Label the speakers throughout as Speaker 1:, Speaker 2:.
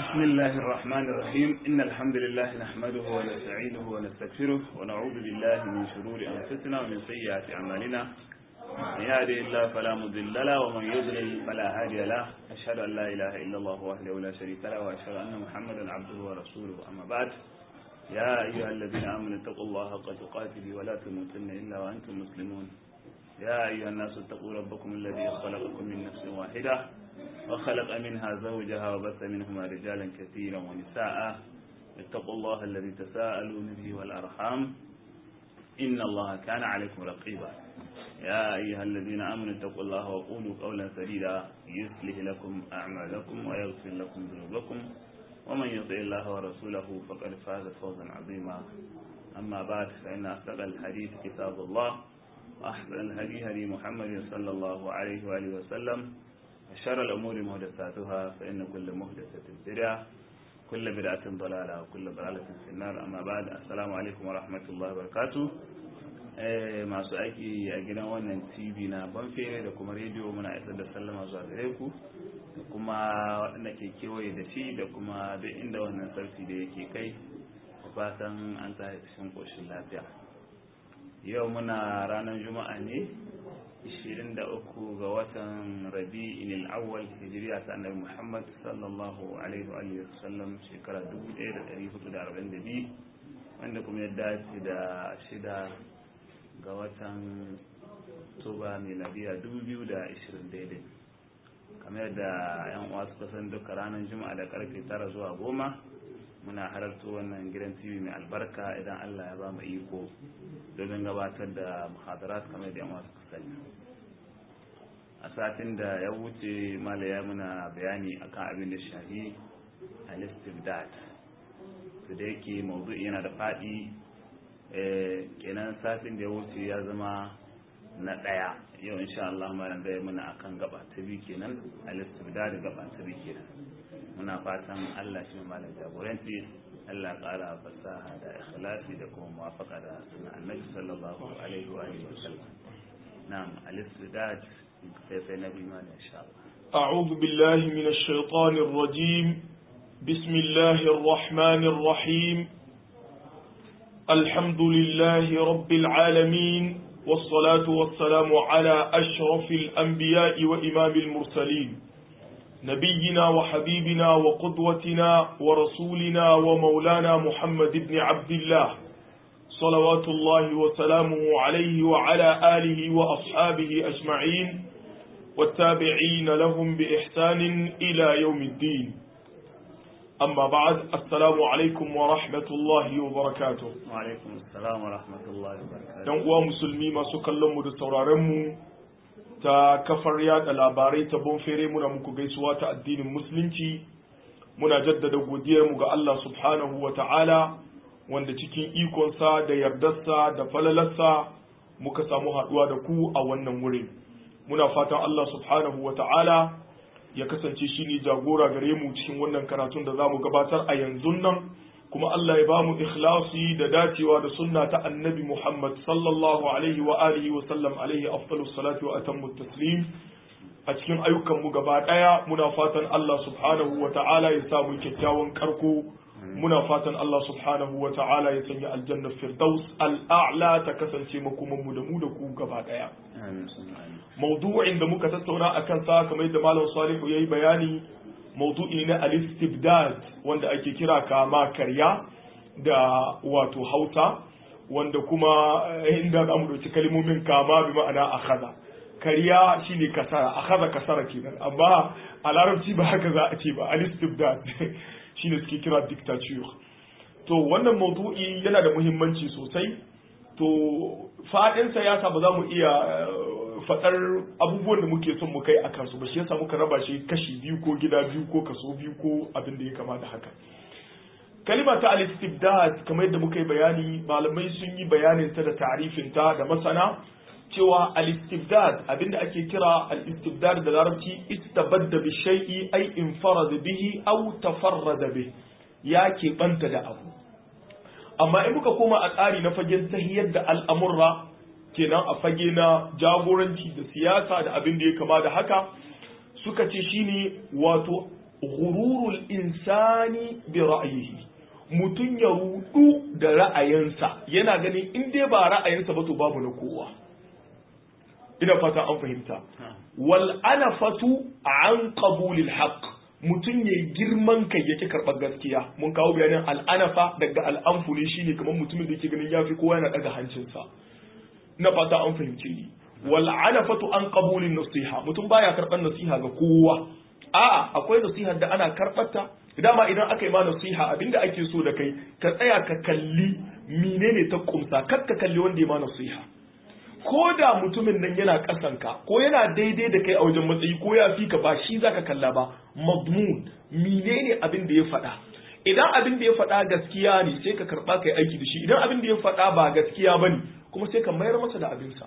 Speaker 1: بسم الله الرحمن الرحيم إن الحمد لله نحمده ونستعينه ونستغفره ونعوذ بالله من شرور أنفسنا ومن سيئات أعمالنا من يهده الله فلا مضل له ومن يضلل فلا هادي له أشهد أن لا إله إلا الله وحده لا شريك له وأشهد أن محمدا عبده ورسوله أما بعد يا أيها الذين آمنوا اتقوا الله حق تقاته ولا تموتن إلا وأنتم مسلمون يا أيها الناس اتقوا ربكم الذي خلقكم من نفس واحدة وخلق منها زوجها وبث منهما رجالا كثيرا ونساء اتقوا الله الذي تساءلون به والأرحام إن الله كان عليكم رقيبا يا أيها الذين آمنوا اتقوا الله وقولوا قولا سديدا يصلح لكم أعمالكم ويغفر لكم ذنوبكم ومن يطع الله ورسوله فقد فاز فوزا عظيما أما بعد فإن أصدق الحديث كتاب الله وأحسن الهدي هدي محمد صلى الله عليه وآله وسلم وشر الأمور محدثاتها فإن كل محدثة بدعة كل بدعة ضلالة وكل ضلالة في النار أما بعد السلام عليكم ورحمة الله وبركاته masu aiki a gidan wannan tv na banfere da kuma rediyo muna isar da sallama zuwa gare ku da kuma waɗanda ke kewaye da shi da kuma duk inda wannan sarki da yake kai da fatan an ta cikin ƙoshin lafiya yau muna ranar juma'a ne 23 ga watan rabi'in al'awwal hijiriya ta annabi muhammad sallallahu alaihi wa sallam shekara 1442 wanda kuma ya dace da shida ga watan tuba miladiya 2020 daidai kamar yadda yan uwa suka san duka ranar juma'a da karfe tara zuwa goma muna halarta wannan gidan tv mai albarka idan allah ya ba mu iko domin gabatar da muhadarat kamar da yan uwa suka sani a satin da ya wuce malaya muna bayani akan abin da shahi al-istibdad to da yake mawdu'i yana da faɗi kenan satin da ya wuce ya zama na ɗaya yau insha Allah malam zai muna akan gaba ta biyu kenan al-istibdad gaba ta biyu kenan muna fatan Allah shi malam jagoranci Allah ƙara fasaha da ikhlasi da kuma muwafaqa da sunan Annabi sallallahu alaihi wa alihi wasallam na'am al-istibdad sai nabi ma insha Allah
Speaker 2: أعوذ بالله من الشيطان الرجيم بسم الله الرحمن الرحيم الحمد لله رب العالمين والصلاة والسلام على أشرف الأنبياء وإمام المرسلين نبينا وحبيبنا وقدوتنا ورسولنا ومولانا محمد بن عبد الله صلوات الله وسلامه عليه وعلى آله وأصحابه أجمعين والتابعين لهم بإحسان إلى يوم الدين أما بعد السلام عليكم ورحمة الله وبركاته
Speaker 1: وعليكم السلام ورحمة الله وبركاته
Speaker 2: ‘Yan uwa musulmi masu kallonmu da sauraronmu ta kafar yada labarai ta bonfere muna muku gaisuwa ta addinin musulunci muna jaddada godiyarmu ga Allah subhanahu wa ta'ala wanda cikin ikonsa da yardarsa da falalarsa muka samu haɗuwa da ku a wannan wurin muna fatan Allah subhanahu wa ta'ala ya kasance shi ne jagora gare mu cikin wannan karatun da za mu gabatar a yanzu nan kuma Allah ya ba mu ikhlasi da dacewa da sunna ta annabi Muhammad sallallahu alaihi wa alihi wa sallam alaihi afdalus salatu wa atammu taslim a cikin ayyukan mu gaba daya muna fatan Allah subhanahu wa ta'ala ya sa mu kyakkyawan karko muna fatan Allah subhanahu wa ta'ala ya sanya aljanna firdaus al'a'la ta kasance makoman mu da mu da ku gaba daya maudu'in da muka tattauna a kansa kamar yadda malam salihu ya yi bayani maudu'i na al-istibdad wanda ake kira kama karya da wato hausa wanda kuma inda za mu ɗauki kalmomin kama bi ma'ana akhadha karya shine kasara akhadha kasara kenan amma a larabci ba haka za a ce ba al-istibdad shine suke kira dictature to wannan maudu'i yana da muhimmanci sosai to faɗinsa ya sa ba za mu iya faɗar abubuwan da muke son mu kai a kansu ba shi yasa muka raba shi kashi biyu ko gida biyu ko kaso biyu ko abin da ya kama da haka kalima ta al-istibdad kamar yadda muka yi bayani malamai sun yi bayanin ta da ta'rifin ta da masana cewa al-istibdad abinda ake kira al-istibdad da larabci istabadda bi shay'i ay infarada bihi aw tafarrada bihi ya keɓanta da abu amma in muka koma a tsari na fagen tahiyar da al'amurra kenan a fage na jagoranci da siyasa da abin da ya kama da haka suka ce shine wato ghururul insani bi ra'yihi mutum ya rudu da ra'ayinsa yana ganin in dai ba ra'ayinsa ba to babu na kowa ina fata an fahimta wal anafatu an qabulil haqq mutum ya girman kai yake karɓar gaskiya mun kawo bayanin al'anafa daga al'amfu ne shine kamar mutumin da yake ganin yafi kowa yana daga hancinsa na fata an fahimce ni wal anafatu an qabulin nasiha mutum baya karɓar nasiha ga kowa a'a akwai nasihar da ana karɓar ta dama idan aka yi ma nasiha abinda ake so da kai ka tsaya ka kalli menene ta kumsa kar ka kalli wanda ya ma nasiha ko da mutumin nan yana ƙasanka ko yana daidai da kai a wajen matsayi ko ya fi ka ba shi zaka kalla ba madmun menene abin da ya faɗa idan abin da ya faɗa gaskiya ne sai ka karɓa kai aiki da shi idan abin da ya faɗa ba gaskiya ba ne kuma sai ka mayar masa da abinsa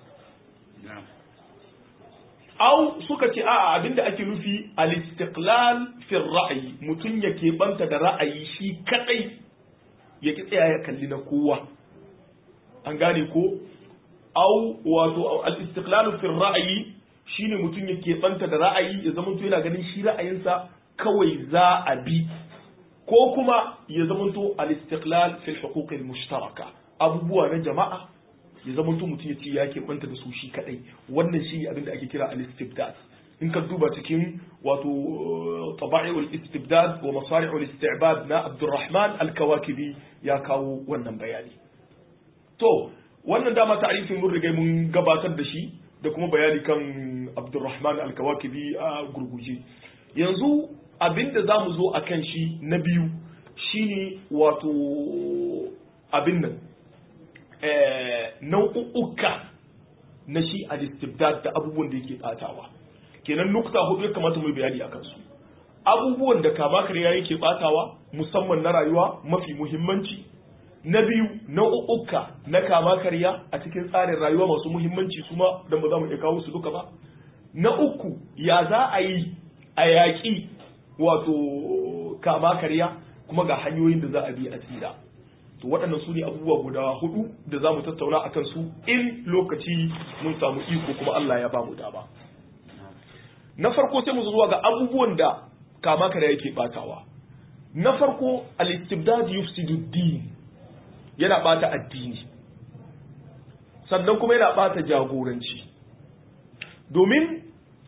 Speaker 2: au suka ce a'a abin da ake nufi al-istiqlal fi ra'ayi mutum ya keɓanta da ra'ayi shi kadai ya ki tsaya ya kalli na kowa an gane ko au wato al-istiqlal fi ra'ayi shine mutum ya keɓanta da ra'ayi ya zama to yana ganin shi ra'ayinsa kawai za a bi ko kuma ya zama to al-istiqlal fi al-huquq al-mushtaraka abubuwa na jama'a ya zama to mutum ya ce ya keɓanta da su shi kadai wannan shi abin da ake kira al-istibdad in ka duba cikin wato taba'i'ul istibdad wa masari'ul isti'bad na Abdurrahman al-Kawakibi ya kawo wannan bayani to wannan dama ta'arifin mun riga mun gabatar da shi da kuma bayani kan Abdurrahman al-Kawakibi a gurguje yanzu abinda zamu zo akan shi na biyu shine wato abin nan eh nau'uka na shi al-istibdad da abubuwan da yake batawa kenan nukta hudu ya kamata mu yi bayani akan su abubuwan da kama kariya yake batawa musamman na rayuwa mafi muhimmanci na biyu nau'uka na kama karya a cikin tsarin rayuwa masu muhimmanci su ma don ba za mu iya kawo su duka ba na uku ya za a yi a yaƙi wato kama karya kuma ga hanyoyin da za a bi a tsira to waɗannan su ne abubuwa guda hudu da za mu tattauna a kan su in lokaci mun samu iko kuma Allah ya ba mu dama na farko sai mu zuwa ga abubuwan da kama karya yake batawa na farko al-istibdad yufsidu din yana bata addini sannan kuma yana bata jagoranci domin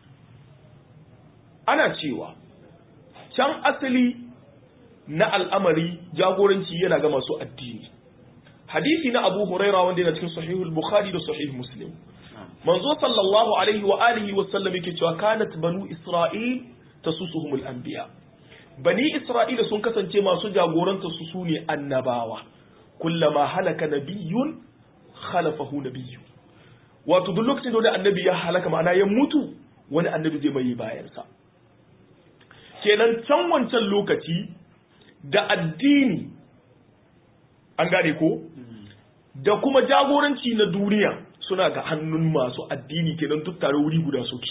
Speaker 2: ana cewa can asali na al'amari jagoranci yana ga masu addini hadisi na abu huraira wanda yana cikin sahihul bukhari da sahih muslim manzo sallallahu alaihi wa alihi wa sallam yake cewa kanat banu isra'il tasusuhumul anbiya bani isra'ila sun kasance masu jagoranta su sune annabawa kullama halaka nabiyyun khalafahu nabiyyu wato duk lokacin da wani annabi ya halaka ma'ana ya mutu wani annabi zai mai bayansa kenan can wancan lokaci da addini an gane ko da kuma jagoranci na duniya suna ga hannun masu addini kenan duk tare wuri guda suke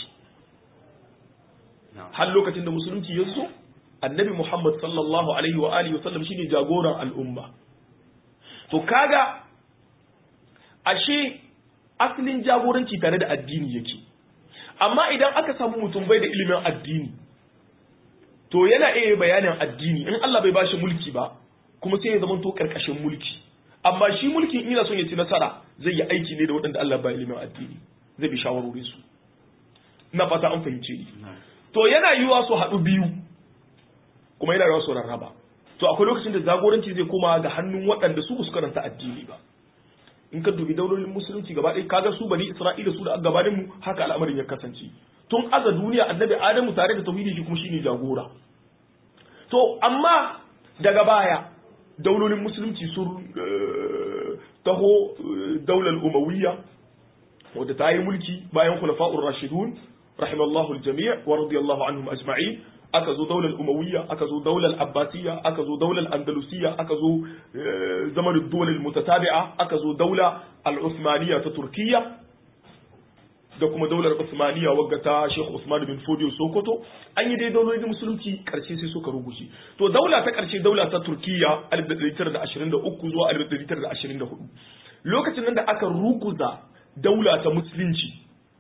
Speaker 2: har lokacin da musulunci ya zo annabi muhammad sallallahu alaihi wa alihi wasallam shine jagoran al'umma to kaga ashe asalin jagoranci tare da addini yake amma idan aka samu mutum bai da ilimin addini to yana iya bayanin addini in Allah bai bashi mulki ba kuma sai ya zama to karkashin mulki amma shi mulki in yana son ya ci nasara zai yi aiki ne da waɗanda Allah ba ilimin addini zai bi shawarorin su ina fata an fahimce ni to yana yiwa su haɗu biyu kuma yana yiwa su rarraba to akwai lokacin da jagoranci zai koma ga hannun waɗanda su ba su karanta addini ba in ka dubi daulolin musulunci gaba ɗaya kaga su bani isra'ila su da gabanin mu haka al'amarin ya kasance tun aza duniya annabi adamu tare da tauhidi shi kuma shine jagora to amma daga baya daulolin musulunci sun taho daular umawiyya wadda ta yi mulki bayan khulafa'ur rashidun rahimallahu al-jami' wa radiyallahu anhum ajma'in aka zo daular umawiyya aka zo daular abbasiyya aka zo daular andalusiyya aka zo zamanin duwalil mutatabi'a aka zo daula al-usmaniyya ta turkiyya da kuma daular usmaniyya wagga ta Sheikh Usman bin Fodio Sokoto an yi dai daulolin musulunci karshe sai suka rubuce to daula ta karshe daula ta Turkiyya 1923 zuwa 1924 lokacin nan da aka ruguza daula ta musulunci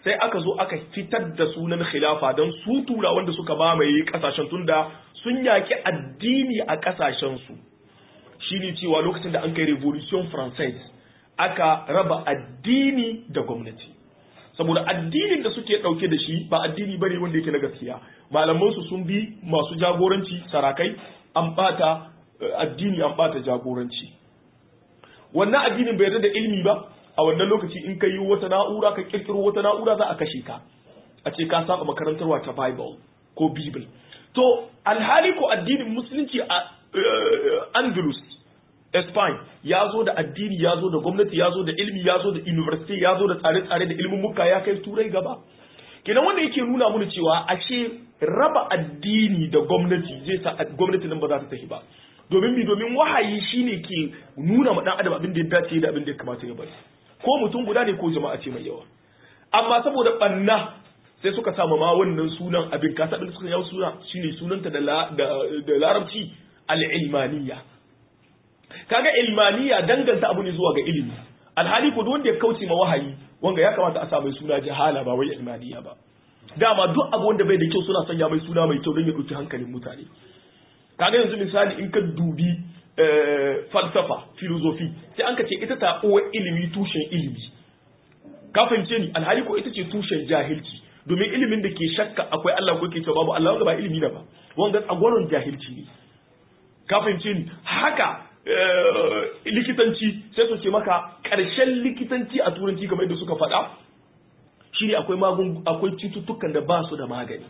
Speaker 2: sai aka zo aka fitar da sunan khilafa don su tura wanda suka mamaye kasashen tunda sun yaki addini a kasashen su shine cewa lokacin da an kai revolution française aka raba addini da gwamnati saboda addinin da suke dauke da shi ba addini bane wanda yake na gaskiya malaman su sun bi masu jagoranci sarakai an bata addini an bata jagoranci wannan addinin bai yarda da ilimi ba a wannan lokaci in ka yi wata na'ura ka kirkiro wata na'ura za a kashe ka a ce ka saba makarantarwa ta bible ko bible to alhali ko addinin musulunci a andalus Spain ya zo da addini ya zo da gwamnati ya zo da ilimi ya zo da university ya zo da tsare-tsare da ilimin muka ya kai turai gaba kenan wanda yake nuna mana cewa ashe raba addini da gwamnati zai sa gwamnati nan ba za ta tafi ba domin mi domin wahayi shine ke nuna ma dan adam abin da ya dace da abin da ya kamata ya bari ko mutum guda ne ko jama'a ce mai yawa amma saboda banna sai suka samu ma wannan sunan abin ka sabin suka yawo suna shine sunanta da da larabci al-ilmaniyya kaga ilmaniya danganta abu ne zuwa ga ilimi alhali ko wanda ya kauce ma wahayi wanga ya kamata a sa mai suna jahala ba wai ilmaniya ba dama duk abu wanda bai da kyau suna sanya mai suna mai kyau don ya ɗauki hankalin mutane kaga yanzu misali in ka dubi falsafa filozofi sai an ka ce ita ta uwa ilimi tushen ilimi ka fahimce ni alhali ko ita ce tushen jahilci domin ilimin da ke shakka akwai Allah ko ke cewa babu Allah wanda ba ilimi na ba wanga tsagwaron jahilci ne ka fahimce ni haka likitanci sai su ce maka ƙarshen likitanci a turanci kamar yadda suka faɗa shine akwai magun akwai cututtukan da ba su da magani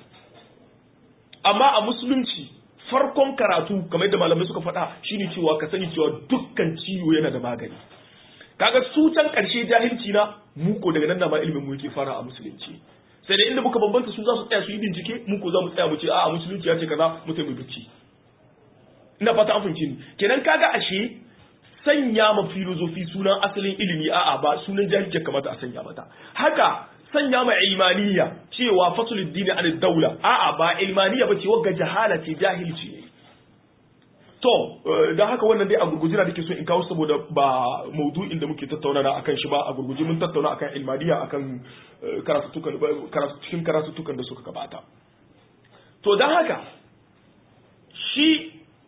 Speaker 2: amma a musulunci farkon karatu kamar yadda malamai suka faɗa shine cewa ka sani cewa dukkan ciwo yana da magani kaga su can ƙarshe jahilci na muko daga nan da ma ilimin mu yake fara a musulunci sai da inda muka bambanta su za su tsaya su yi bincike mu ko za mu tsaya mu ce a musulunci ya ce kaza mu taimaki bicci ina fata an fahimci ni kenan kaga ashe sanya ma filozofi sunan asalin ilimi a'a ba sunan jahilci kamata a sanya mata haka sanya ma ilmaniya cewa fasulul dini an daula a'a ba ilmaniya ba ce wagga jahala ce jahilci ne to dan haka wannan dai a gurguje na nake so in kawo saboda ba maudu'in da muke tattauna akan shi ba a gurguje mun tattauna akan ilmaniya akan karatutukan cikin karatutukan da suka gabata to dan haka shi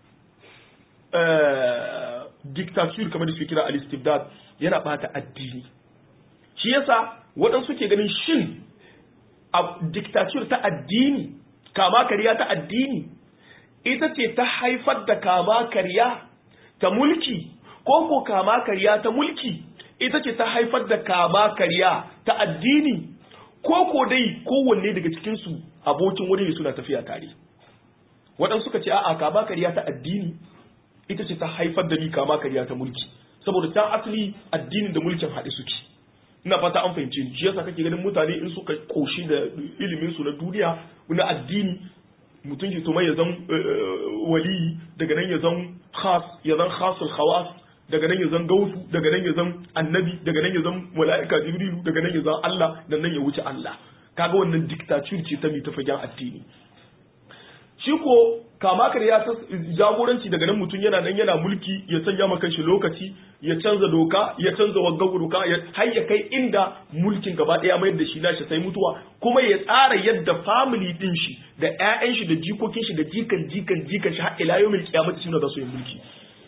Speaker 2: dictature kamar da suke kira al-istibdad yana bata addini shi yasa waɗansu ke ganin shin a dictature ta addini kama kariya ta addini ita ce ta haifar da kama kariya ta mulki ko ko kama kariya ta mulki ita ce ta haifar da kama kariya ta addini ko ko dai kowanne daga cikinsu abokin wani ne suna tafiya tare waɗansu suka ce a'a kama kariya ta addini ita ce ta haifar da ni kama kariya ta mulki saboda ta asali addinin da mulkin haɗe suke ina fata an fahimce ni shi yasa kake ganin mutane in suka koshi da ilimin su na duniya na addini mutum ke tuma ya zan wali daga nan ya zan khas ya zan khasul khawas daga nan ya zan gausu daga nan ya zan annabi daga nan ya zan mala'ika jibrilu daga nan ya zan Allah dan nan ya wuce Allah kaga wannan dictature ce ta mi ta fagen addini shi ko kama ya ta jagoranci daga nan mutum yana nan yana mulki ya sanya maka shi lokaci ya canza doka ya canza wagga doka ya har ya kai inda mulkin gaba daya mayar da shi nashi sai mutuwa kuma ya tsara yadda family din shi da ƴaƴan shi da jikokin shi da jikan jikan jikan shi har ila yawmil qiyamati shi ne za su yi mulki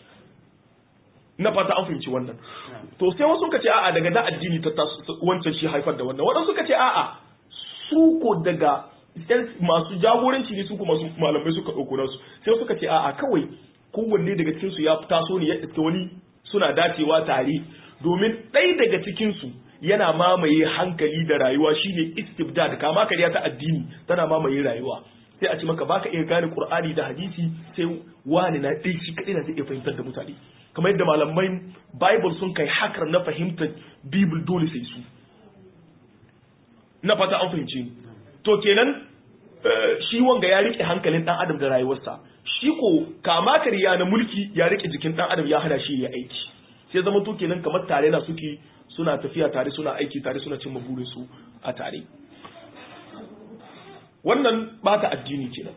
Speaker 2: na fata an fahimci wannan to sai wasu suka ce a'a daga da addini ta wancan shi haifar da wannan wadansu suka ce a'a su ko daga masu jagoranci ne su kuma masu malamai suka ɗauko nasu sai suka ce a'a kawai kowanne daga cikin su ya taso ne ya iska wani suna dacewa tare domin ɗaya daga cikin su yana mamaye hankali da rayuwa shine istibdad kama kariya ta addini tana mamaye rayuwa sai a ce maka baka iya gane qur'ani da hadisi sai wani na ɗaya shi kaɗai na zai iya fahimtar da mutane kamar yadda malamai bible sun kai hakar na fahimtar bible dole sai su na fata an fahimce ni to kenan shi wanga ya rike hankalin dan adam da rayuwarsa shi ko kama kariya na mulki ya rike jikin dan adam ya hana shi ya aiki sai zama to kenan kamar tare na suke suna tafiya tare suna aiki tare suna cimma burin su a tare wannan bata addini kenan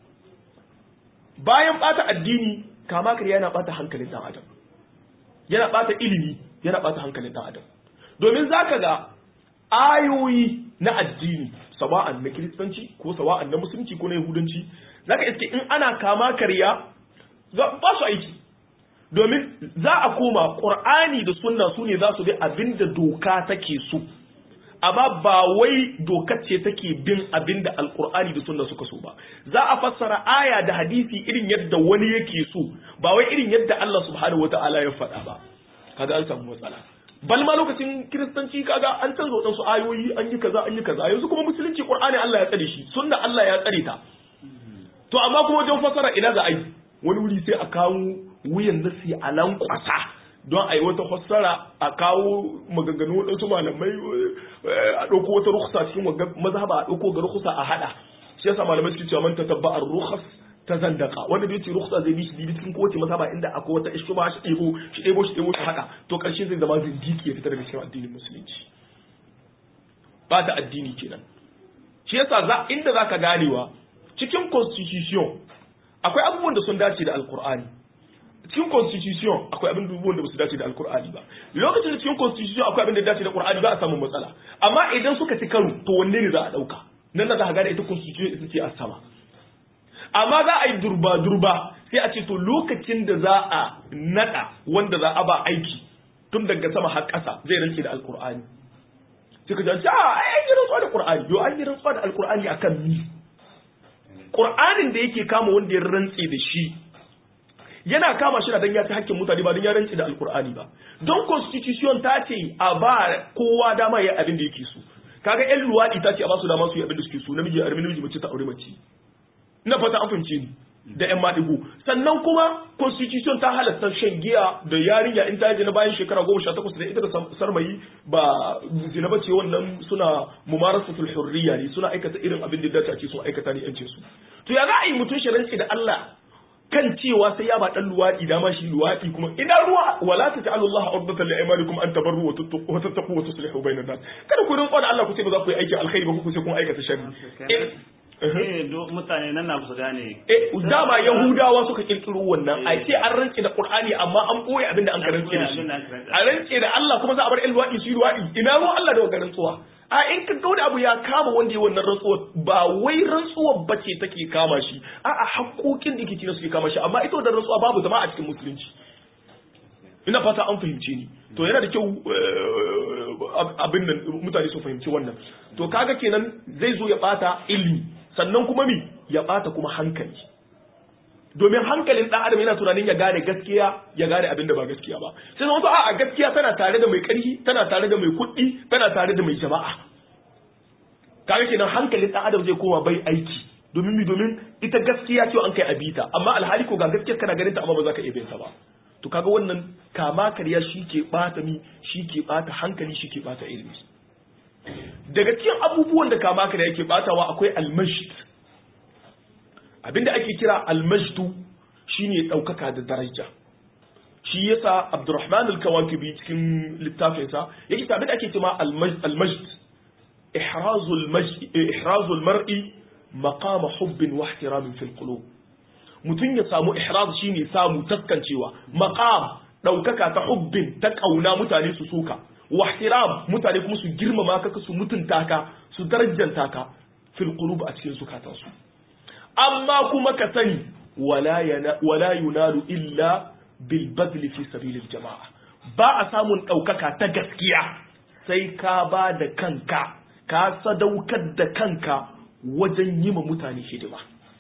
Speaker 2: bayan bata addini kama kariya yana bata hankalin dan adam yana bata ilimi yana bata hankalin dan adam domin zaka ga ayoyi na addini sawa'an na kiristanci ko sawa'an na musulunci ko na yahudanci zaka iske in ana kama karya ba su aiki domin za a koma ƙur'ani da sunna su ne za su bi abin da doka take so amma ba wai dokar ce take bin abin da alƙur'ani da sunna suka so ba za a fassara aya da hadisi irin yadda wani yake so ba wai irin yadda Allah subhanahu wata'ala ya faɗa ba kaga an samu matsala bal ma lokacin kiristanci kaga an canza wadansu ayoyi an yi kaza an yi kaza yanzu kuma musulunci qur'ani Allah ya tsare shi sunna Allah ya tsare ta to amma kuma wajen fassara ina za a yi wani wuri sai a kawo wuyan nasi a lankwasa don a yi wata fassara a kawo maganganu waɗansu malamai a ɗauko wata rukhsa cikin mazhaba a ɗauko ga rukhsa a haɗa shi yasa malamai suke cewa man tatabba ar-rukhas ta zandaka wanda bai ce rukhsa zai bi shi bibi cikin kowace mazhaba inda akwai wata ishba shi ɗebo shi ɗebo shi ɗebo shi haɗa to ƙarshe zai zama zindiki ya fita daga cikin addinin musulunci ba ta addini kenan shi yasa za inda zaka ganewa cikin constitution akwai abubuwan da sun dace da alkur'ani cikin constitution akwai abin abubuwan da ba su dace da alkur'ani ba lokacin da cikin constitution akwai abin da dace da qur'ani ba a samu matsala amma idan suka ci karo to wanne ne za a dauka nan da za ka gane ita constitution ita ce a sama amma za a yi durba durba sai a ce to lokacin da za a nada wanda za a ba aiki tun daga sama har ƙasa zai rantse da alkur'ani sai ka ji a ai an yi rantsuwa da qur'ani yo an yi rantsuwa da alkur'ani akan mi Qur'anin da yake kama wanda ya rantse da shi yana kama shi dan ya ci hakkin mutane ba dan ya rantse da alkur'ani ba don constitution ta ce a ba kowa dama ya abin da yake so kaga yan luwadi ta ce a ba su dama su yi abin da suke so namiji ya namiji mace ta aure mace ina fata an fahimce ni da yan maɗigo sannan kuma constitution ta halatta shan giya da yarinya in ta na bayan shekara goma sha takwas da ita da sarmayi ba zina bace wannan suna mumarasatul hurriya ne suna aikata irin abin da dace a ce sun aikata ne yancin su to ya za a yi mutum shi da Allah kan cewa sai ya ba dan luwadi dama shi luwadi kuma idan ruwa wala ta ta'alu Allah urdatan li aymanikum an tabarru wa tattaqu wa tuslihu bainan nas kada ku rinko da Allah ku ce ba za ku yi aikin alkhairi ba ku ce kun aikata sharri
Speaker 1: mutane nan na su gane
Speaker 2: eh dama yahudawa suka kirkiro wannan a ce an rantse da qur'ani amma an boye abinda an karanta da shi a rantse da Allah kuma za a bar el luwadi su luwadi ina ruwan Allah da wannan rantsuwa a in ka ga wani abu ya kama wanda ya wannan rantsuwa ba wai rantsuwar bace take kama shi a a haƙoƙin da ke cikin suke kama shi amma ita wannan rantsuwa babu zama a cikin musulunci ina fata an fahimce ni to yana da kyau abin nan mutane su fahimci wannan to kaga kenan zai zo ya bata ilimi sannan kuma mi ya bata kuma hankali domin hankalin dan adam yana tunanin ya gane gaskiya ya gane abin da ba gaskiya ba sai zama to a gaskiya tana tare da mai ƙarfi tana tare da mai kuɗi tana tare da mai jama'a kaga kenan hankalin dan adam zai koma bai aiki domin mi domin ita gaskiya ce an kai abita amma alhali ko ga gaskiya kana ganin ta amma ba za ka iya bin ta ba to kaga wannan kama karya shi ke bata mi shi ke bata hankali shi ke bata ilimi daga cikin abubuwan da kama karya yake batawa akwai almashd abinda ake kira almajdu shine daukaka da daraja shi yasa Abdurrahman al-Kawakibi cikin littafinsa yake ta abinda ake cewa almajd ihrazul majd ihrazul mar'i maqam hubbin wa ihtiramin fil qulub mutun ya samu ihraz shine samu taskancewa maqam daukaka ta hubbin ta kauna mutane su suka wa ihtiram mutane kuma su girmama ka su mutunta ka su darajanta ka fil qulub a cikin zukatansu amma kuma ka sani wala yunalu illa bil badli fi sabilil jama'a ba a samun ɗaukaka ta gaskiya sai ka ba da kanka ka sadaukar da kanka wajen yi ma mutane hidima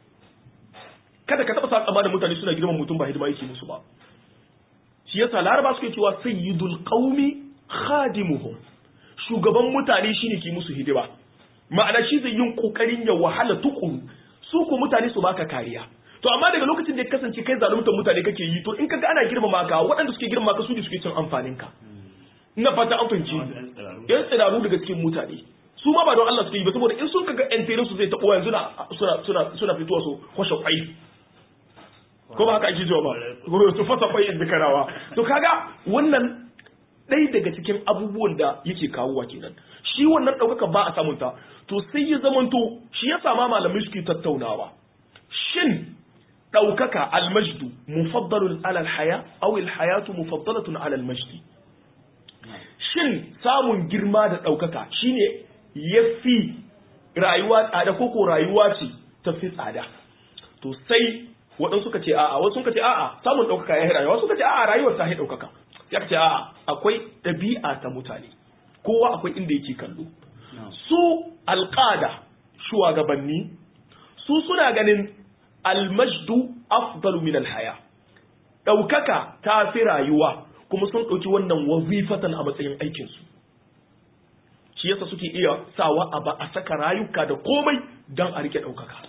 Speaker 2: kada ka taɓa sa da mutane suna girman mutum ba hidima yake musu ba shi yasa laraba suke cewa sayyidul qaumi khadimuhum shugaban mutane shine ke musu hidima ma'ana shi zai yin kokarin ya wahala tukuru su ko mutane su baka kariya to amma daga lokacin da ya kasance kai zaluntar mutane kake yi to in kaga ana girmama ka waɗanda suke girmama ka su ne suke cin amfanin ka ina fata an fahimci yan tsiraru daga cikin mutane su ma ba don Allah suke yi ba saboda in sun kaga yan tere su zai taɓo yanzu suna suna suna fitowa su kwashe kwai ko ba haka ake jiwa ba su fasa kwai in karawa to kaga wannan ɗaya daga cikin abubuwan da yake kawowa kenan shi wannan ɗaukaka ba a samunta to sai ya zamanto shi ya sama malamai suke tattaunawa shin ɗaukaka almajdu mufaddalun alal haya aw alhayatu mufaddalatun alal majdi shin samun girma da ɗaukaka shine yafi rayuwa tsada ko ko rayuwa ce ta fi tsada to sai waɗansu suka ce a'a wasu suka ce a'a samun ɗaukaka ya yi rayuwa suka ce a'a rayuwar ta yi ɗaukaka ya ce a'a akwai ɗabi'a ta mutane kowa akwai inda yake kallo su alƙada shugabanni su suna ganin almajdu afdalu min alhaya ɗaukaka ta fi rayuwa kuma sun ɗauki wannan wazifatan a matsayin aikinsu shi yasa suke iya sawa a ba a saka rayuka da komai don a rike ɗaukaka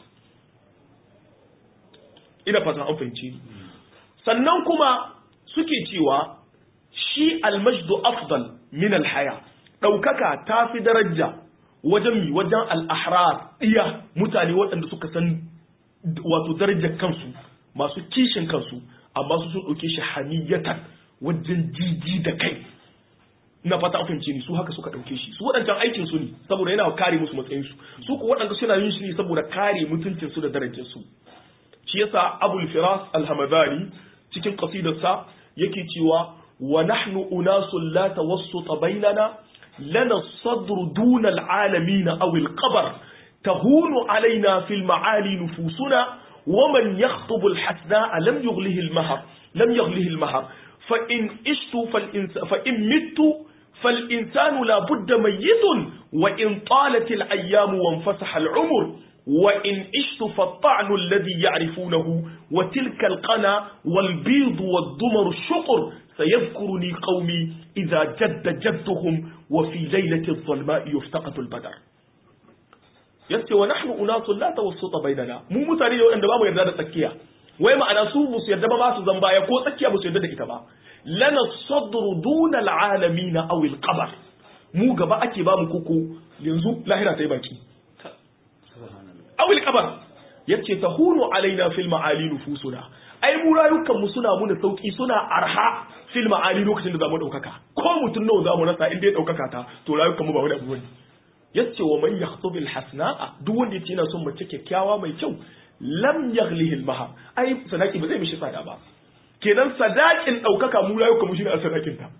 Speaker 2: ina fatan an fahimci ni sannan kuma suke cewa shi almajdu afdal min alhaya ɗaukaka ta fi daraja wajen mi wajen al'ahrar iya mutane waɗanda suka san wato darajar kansu masu kishin kansu amma su sun ɗauke shi haniyatan wajen jiji da kai na fata fahimce ni su haka suka ɗauke shi su waɗancan aikin su ne saboda yana kare musu matsayin su su ku waɗanda suna yin shi ne saboda kare mutuncin su da darajar su shi yasa abul firas al-hamadani cikin qasidarsa yake cewa wa nahnu unasul la tawassuta bainana lana as-sadru duna al-alamin aw al-qabr tahunu alaina fil ma'ali nufusuna ومن يخطب الحسناء لم يغله المهر لم يغله المهر فإن عشت فالإنس فإن مت فالإنسان لا بد ميت وإن طالت الأيام وانفسح العمر وإن عشت فالطعن الذي يعرفونه وتلك القنا والبيض والضمر الشقر سيذكرني قومي إذا جد جدهم وفي ليلة الظلماء يفتقد البدر yace wa nahnu unasun la tawassuta bainana mu mutane ne wanda ba mu yarda da tsakiya wai ma'ana su musu yarda ba ba su zan baya ko tsakiya musu yarda da ita ba lana sadru duna alalamin aw alqabr mu gaba ake ba mu koko yanzu lahira ta yi baki aw alqabr yace tahunu alaina fil ma'ali nufusuna ai mu rayukan mu suna muna sauki suna arha fil ma'ali lokacin da zamu daukaka ko mutun nawa zamu rasa inda ya daukaka ta to rayukan mu ba wani abu bane yace wa man yakhtubil hasna'a duk wanda yace yana son mace kyakkyawa mai kyau lam yaghlihi al-mahar ai sadaki ba zai mishi tsada ba kenan sadakin daukaka mu rayuka mu shine sadakin ta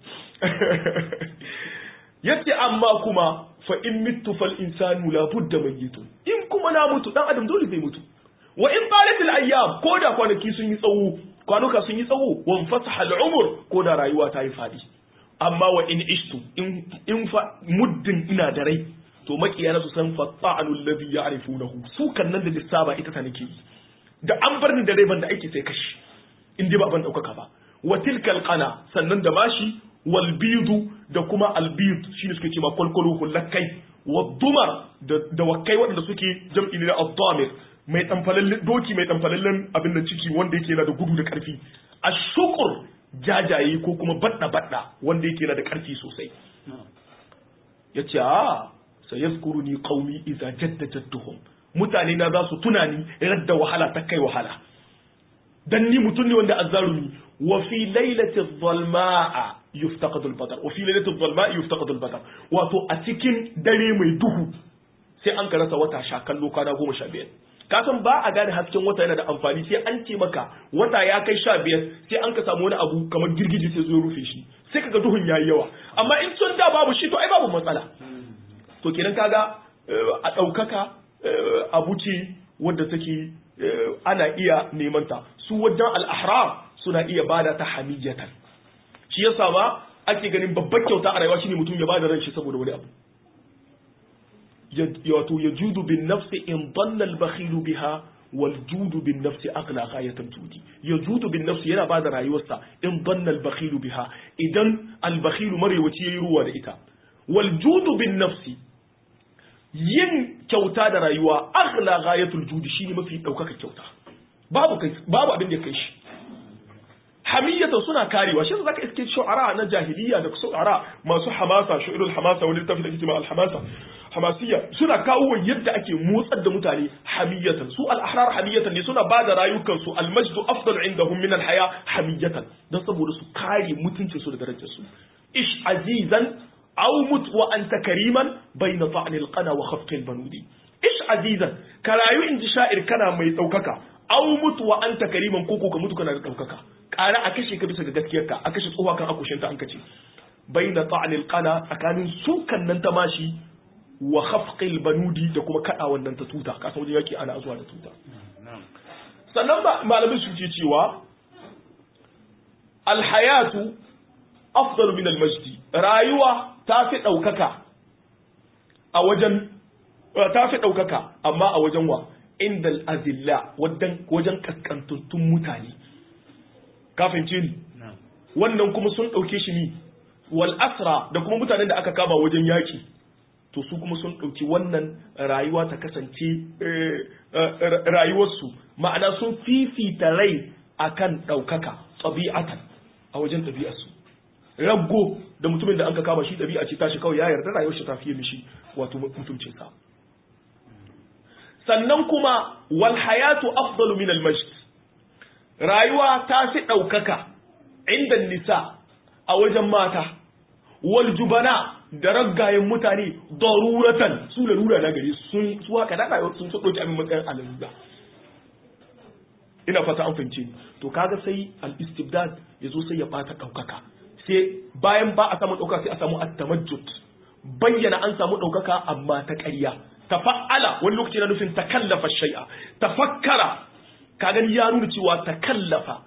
Speaker 2: yace amma kuma fa in mittu fal insanu la budda mayyitun in kuma na mutu dan adam dole zai mutu wa in qalat al-ayyam ko da kwanaki sun yi tsawo kwanuka sun yi tsawo wa fasaha al-umr ko da rayuwa ta yi fadi amma wa in ishtu in in fa muddin ina da rai to makiya na su san fatta'anu alladhi ya'rifunahu su kan nan da lissaba ita ta nake yi da an bar ni da rai ban da aiki sai kashi in dai ba ban daukaka ba wa tilkal qana sannan da mashi wal bidu da kuma al bid shine suke cewa kwalkwalo hullakai wa dumar da wakai waɗanda suke jam'i ne na ad-damir mai tamfalallen doki mai tamfalallen abin da ciki wanda yake yana da gudu da karfi ashukur jajaye ko kuma badda badda wanda yake yana da karfi sosai yace a sayazkuruni qaumi idza jadda jadduhum mutane na za su tuna ni radda wahala ta kai wahala dan ni mutun ne wanda azzarumi wa fi lailati dhalmaa yuftaqadu al-badar wa fi lailati dhalmaa yuftaqadu al-badar wato a cikin dare mai duhu sai an karasa wata sha kallo kwana goma sha biyar ka san ba a gane hasken wata yana da amfani sai an ce maka wata ya kai sha biyar sai an ka samu wani abu kamar girgije sai zo rufe shi sai kaga duhun yayi yawa amma in sun da babu shi to ai babu matsala to kenan kaga a ɗaukaka abu ce wadda take ana iya neman ta su wajen al'ahrar suna iya bada ta hamiyatan shi yasa ba ake ganin babbar kyauta a rayuwa shine mutum ya bada ran shi saboda wani abu wato ya judu bin nafsi in dalla al-bakhilu biha wal judu bin nafsi aqla ghayatan judi ya judu bin nafsi yana bada rayuwarsa in dalla al-bakhilu biha idan al-bakhilu marewaci yayi ruwa da ita wal judu bin nafsi yin kyauta da rayuwa aghla ghayatul judi shine mafi daukaka kyauta babu kai babu abin da kai shi hamiyatan suna karewa shi zaka iske shu'ara na jahiliya da shu'ara masu hamasa shu'irul hamasa wani littafi da kitima al hamasa hamasiyya suna kawo yadda ake motsar da mutane hamiyatan su al ahrar hamiyatan ne suna bada rayukan su al majdu afdal indahum min al haya hamiyatan dan saboda su kare mutuncin su da darajar su ish azizan aw mut wa anta kariman bayna ta'n al qana wa khafq al banudi ish azizan ka rayu in ji sha'ir kana mai daukaka aw mut wa anta kariman koko ka mutu kana da daukaka ƙara a kashe ka bisa ga gaskiyarka a kashe tsohuwa kan akushinta an kace baina ta'nil qana tsakanin sukan nan ta mashi wa khafqil banudi da kuma kada wannan ta tuta kasan wajen yaki ana zuwa da tuta sannan malamin su ce cewa alhayatu afdalu min almajdi rayuwa ta fi daukaka a wajen ta fi daukaka amma a wajen wa inda azilla wajen wajen kaskantattun mutane kafin ce ni wannan kuma sun dauke shi ni wal asra da kuma mutanen da aka kama wajen yaki to su kuma sun ɗauki wannan rayuwa ta kasance rayuwarsu ma'ana sun fifita rai akan ɗaukaka ɗabi'atan a wajen ɗabi'arsu raggo da mutumin da an ka kama shi ɗabi'a ce tashi kawai ya yarda rayuwar shi ta fiye mishi wato mutuncinsa sannan kuma wal hayatu afdalu min al majd rayuwa ta fi ɗaukaka inda nisa a wajen mata wal jubana da raggayen mutane daruratan su lalura na gari sun su haka da rayuwa sun so dauki abin matsayin alalura ina fata an fahimce ni to kaga sai al istibdad yazo sai ya bata daukaka sai bayan ba a samu daukaka sai a samu at-tamajjud bayyana an samu daukaka amma ta ƙarya tafa'ala wani lokaci na nufin takallafa shay'a tafakkara ka gani ya nuna cewa takallafa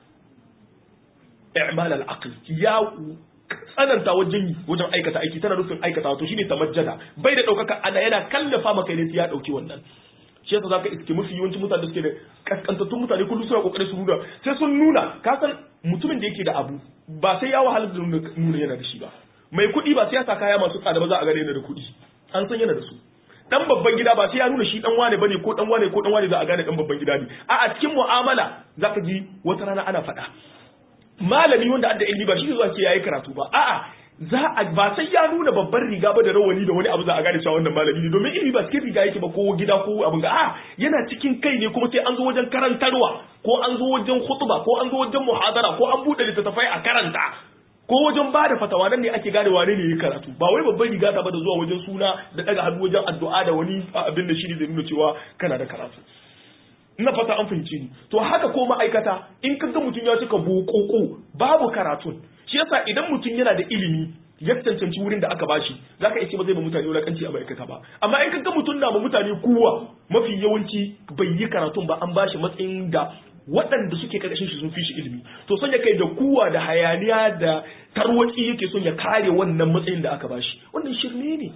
Speaker 2: i'mal al-aql ya tsananta wajen yi wajen aikata aiki tana nufin aikata to shine tamajjada bai da daukaka ana yana kallafa maka ne ya dauki wannan shi yasa zaka iske mafi yawancin mutane da suke da kaskantattun mutane kullum suna kokarin su nuna sai sun nuna ka san mutumin da yake da abu ba sai ya wahala da nuna yana da shi ba mai kuɗi ba sai ya sa kaya masu tsada ba za a gane yana da kuɗi an san yana da su dan babban gida ba sai ya nuna shi dan wane bane ko dan wane ko dan wane za a gane dan babban gida ne a a cikin mu'amala zaka ji wata rana ana faɗa malami wanda adda ilimi ba shi zuwa ce yayi karatu ba a'a za a ba sai ya nuna babban riga ba da rawani da wani abu za a gane cewa wannan malami ne domin ilimi ba cikin riga yake ba ko gida ko abin ga a yana cikin kai ne kuma sai an zo wajen karantarwa ko an zo wajen khutba ko an zo wajen muhadara ko an bude littattafai a karanta ko wajen ba da fatawa nan ne ake gane wane ne ya karatu ba wai babban riga ta ba da zuwa wajen suna da daga hannu wajen addu'a da wani abin da shi ne zai nuna cewa kana da karatu ina fata an fahimci ni to haka ko ma'aikata in ka ga mutum ya cika bokoko babu karatun shi yasa idan mutum yana da ilimi ya cancanci wurin da aka bashi zaka iya ce ba zai ba mutane wulakanci a ma'aikata ba amma in ka ga mutum na ma mutane kuwa mafi yawanci bai yi karatun ba an bashi matsayin da waɗanda suke karkashin shi sun fi shi ilimi to son ya kai da kuwa da hayaniya da tarwatsi yake son ya kare wannan matsayin da aka bashi wannan shirme ne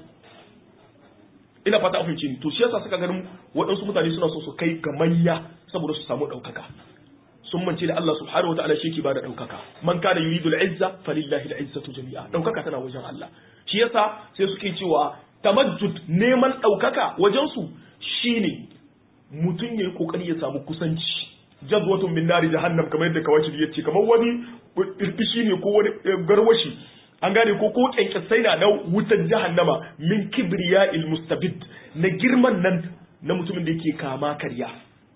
Speaker 2: ina fata a fahimci ni to shi yasa suka ganin waɗansu mutane suna so su kai ga manya saboda su samu ɗaukaka sun mance da Allah subhanahu wa ta'ala shi ke bada ɗaukaka man kana yuridu al-izza falillahi al-izzatu jami'a ɗaukaka tana wajen Allah shi yasa sai suke cewa tamajjud neman ɗaukaka wajen su shine mutum yayi kokari ya samu kusanci jazwatun min nari jahannam kamar yadda kawai ya ce kamar wani irfishi ne ko wani garwashi an gane ko ko kyankyasai na na wutar jahannama min kibriya il mustabid na girman nan na mutumin da yake kama karya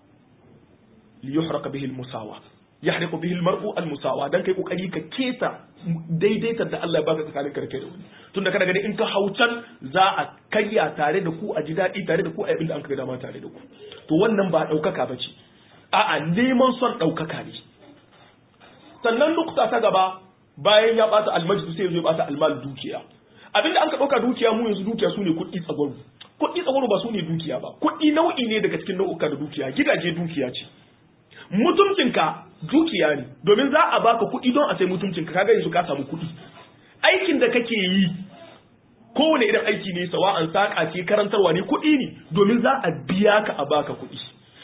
Speaker 2: li yuhraka bihi al musawa yahriqu bihi al mar'u al musawa dan kai kokari ka keta daidaita da Allah ya baka tsakanin karke da wani tunda kana gani in ka haucan za a karya tare da ku a ji daɗi tare da ku a da an ka dama tare da ku to wannan ba ɗaukaka ba ce a'a neman son ɗaukaka ne sannan nukta ta gaba bayan ya bata almajid sai ya zo ya bata almal dukiya abinda an ka dauka dukiya mu yanzu dukiya sune kuɗi tsagwaro kuɗi tsagwaro ba sune dukiya ba kuɗi nau'i ne daga cikin nau'uka da dukiya gidaje dukiya ce mutuncinka dukiya ne domin za a baka kuɗi don a sai mutuncinka kaga yanzu ka samu kuɗi aikin da kake yi kowane irin aiki ne sawa'an saƙa ce karantarwa ne kuɗi ne domin za a biya ka a baka kuɗi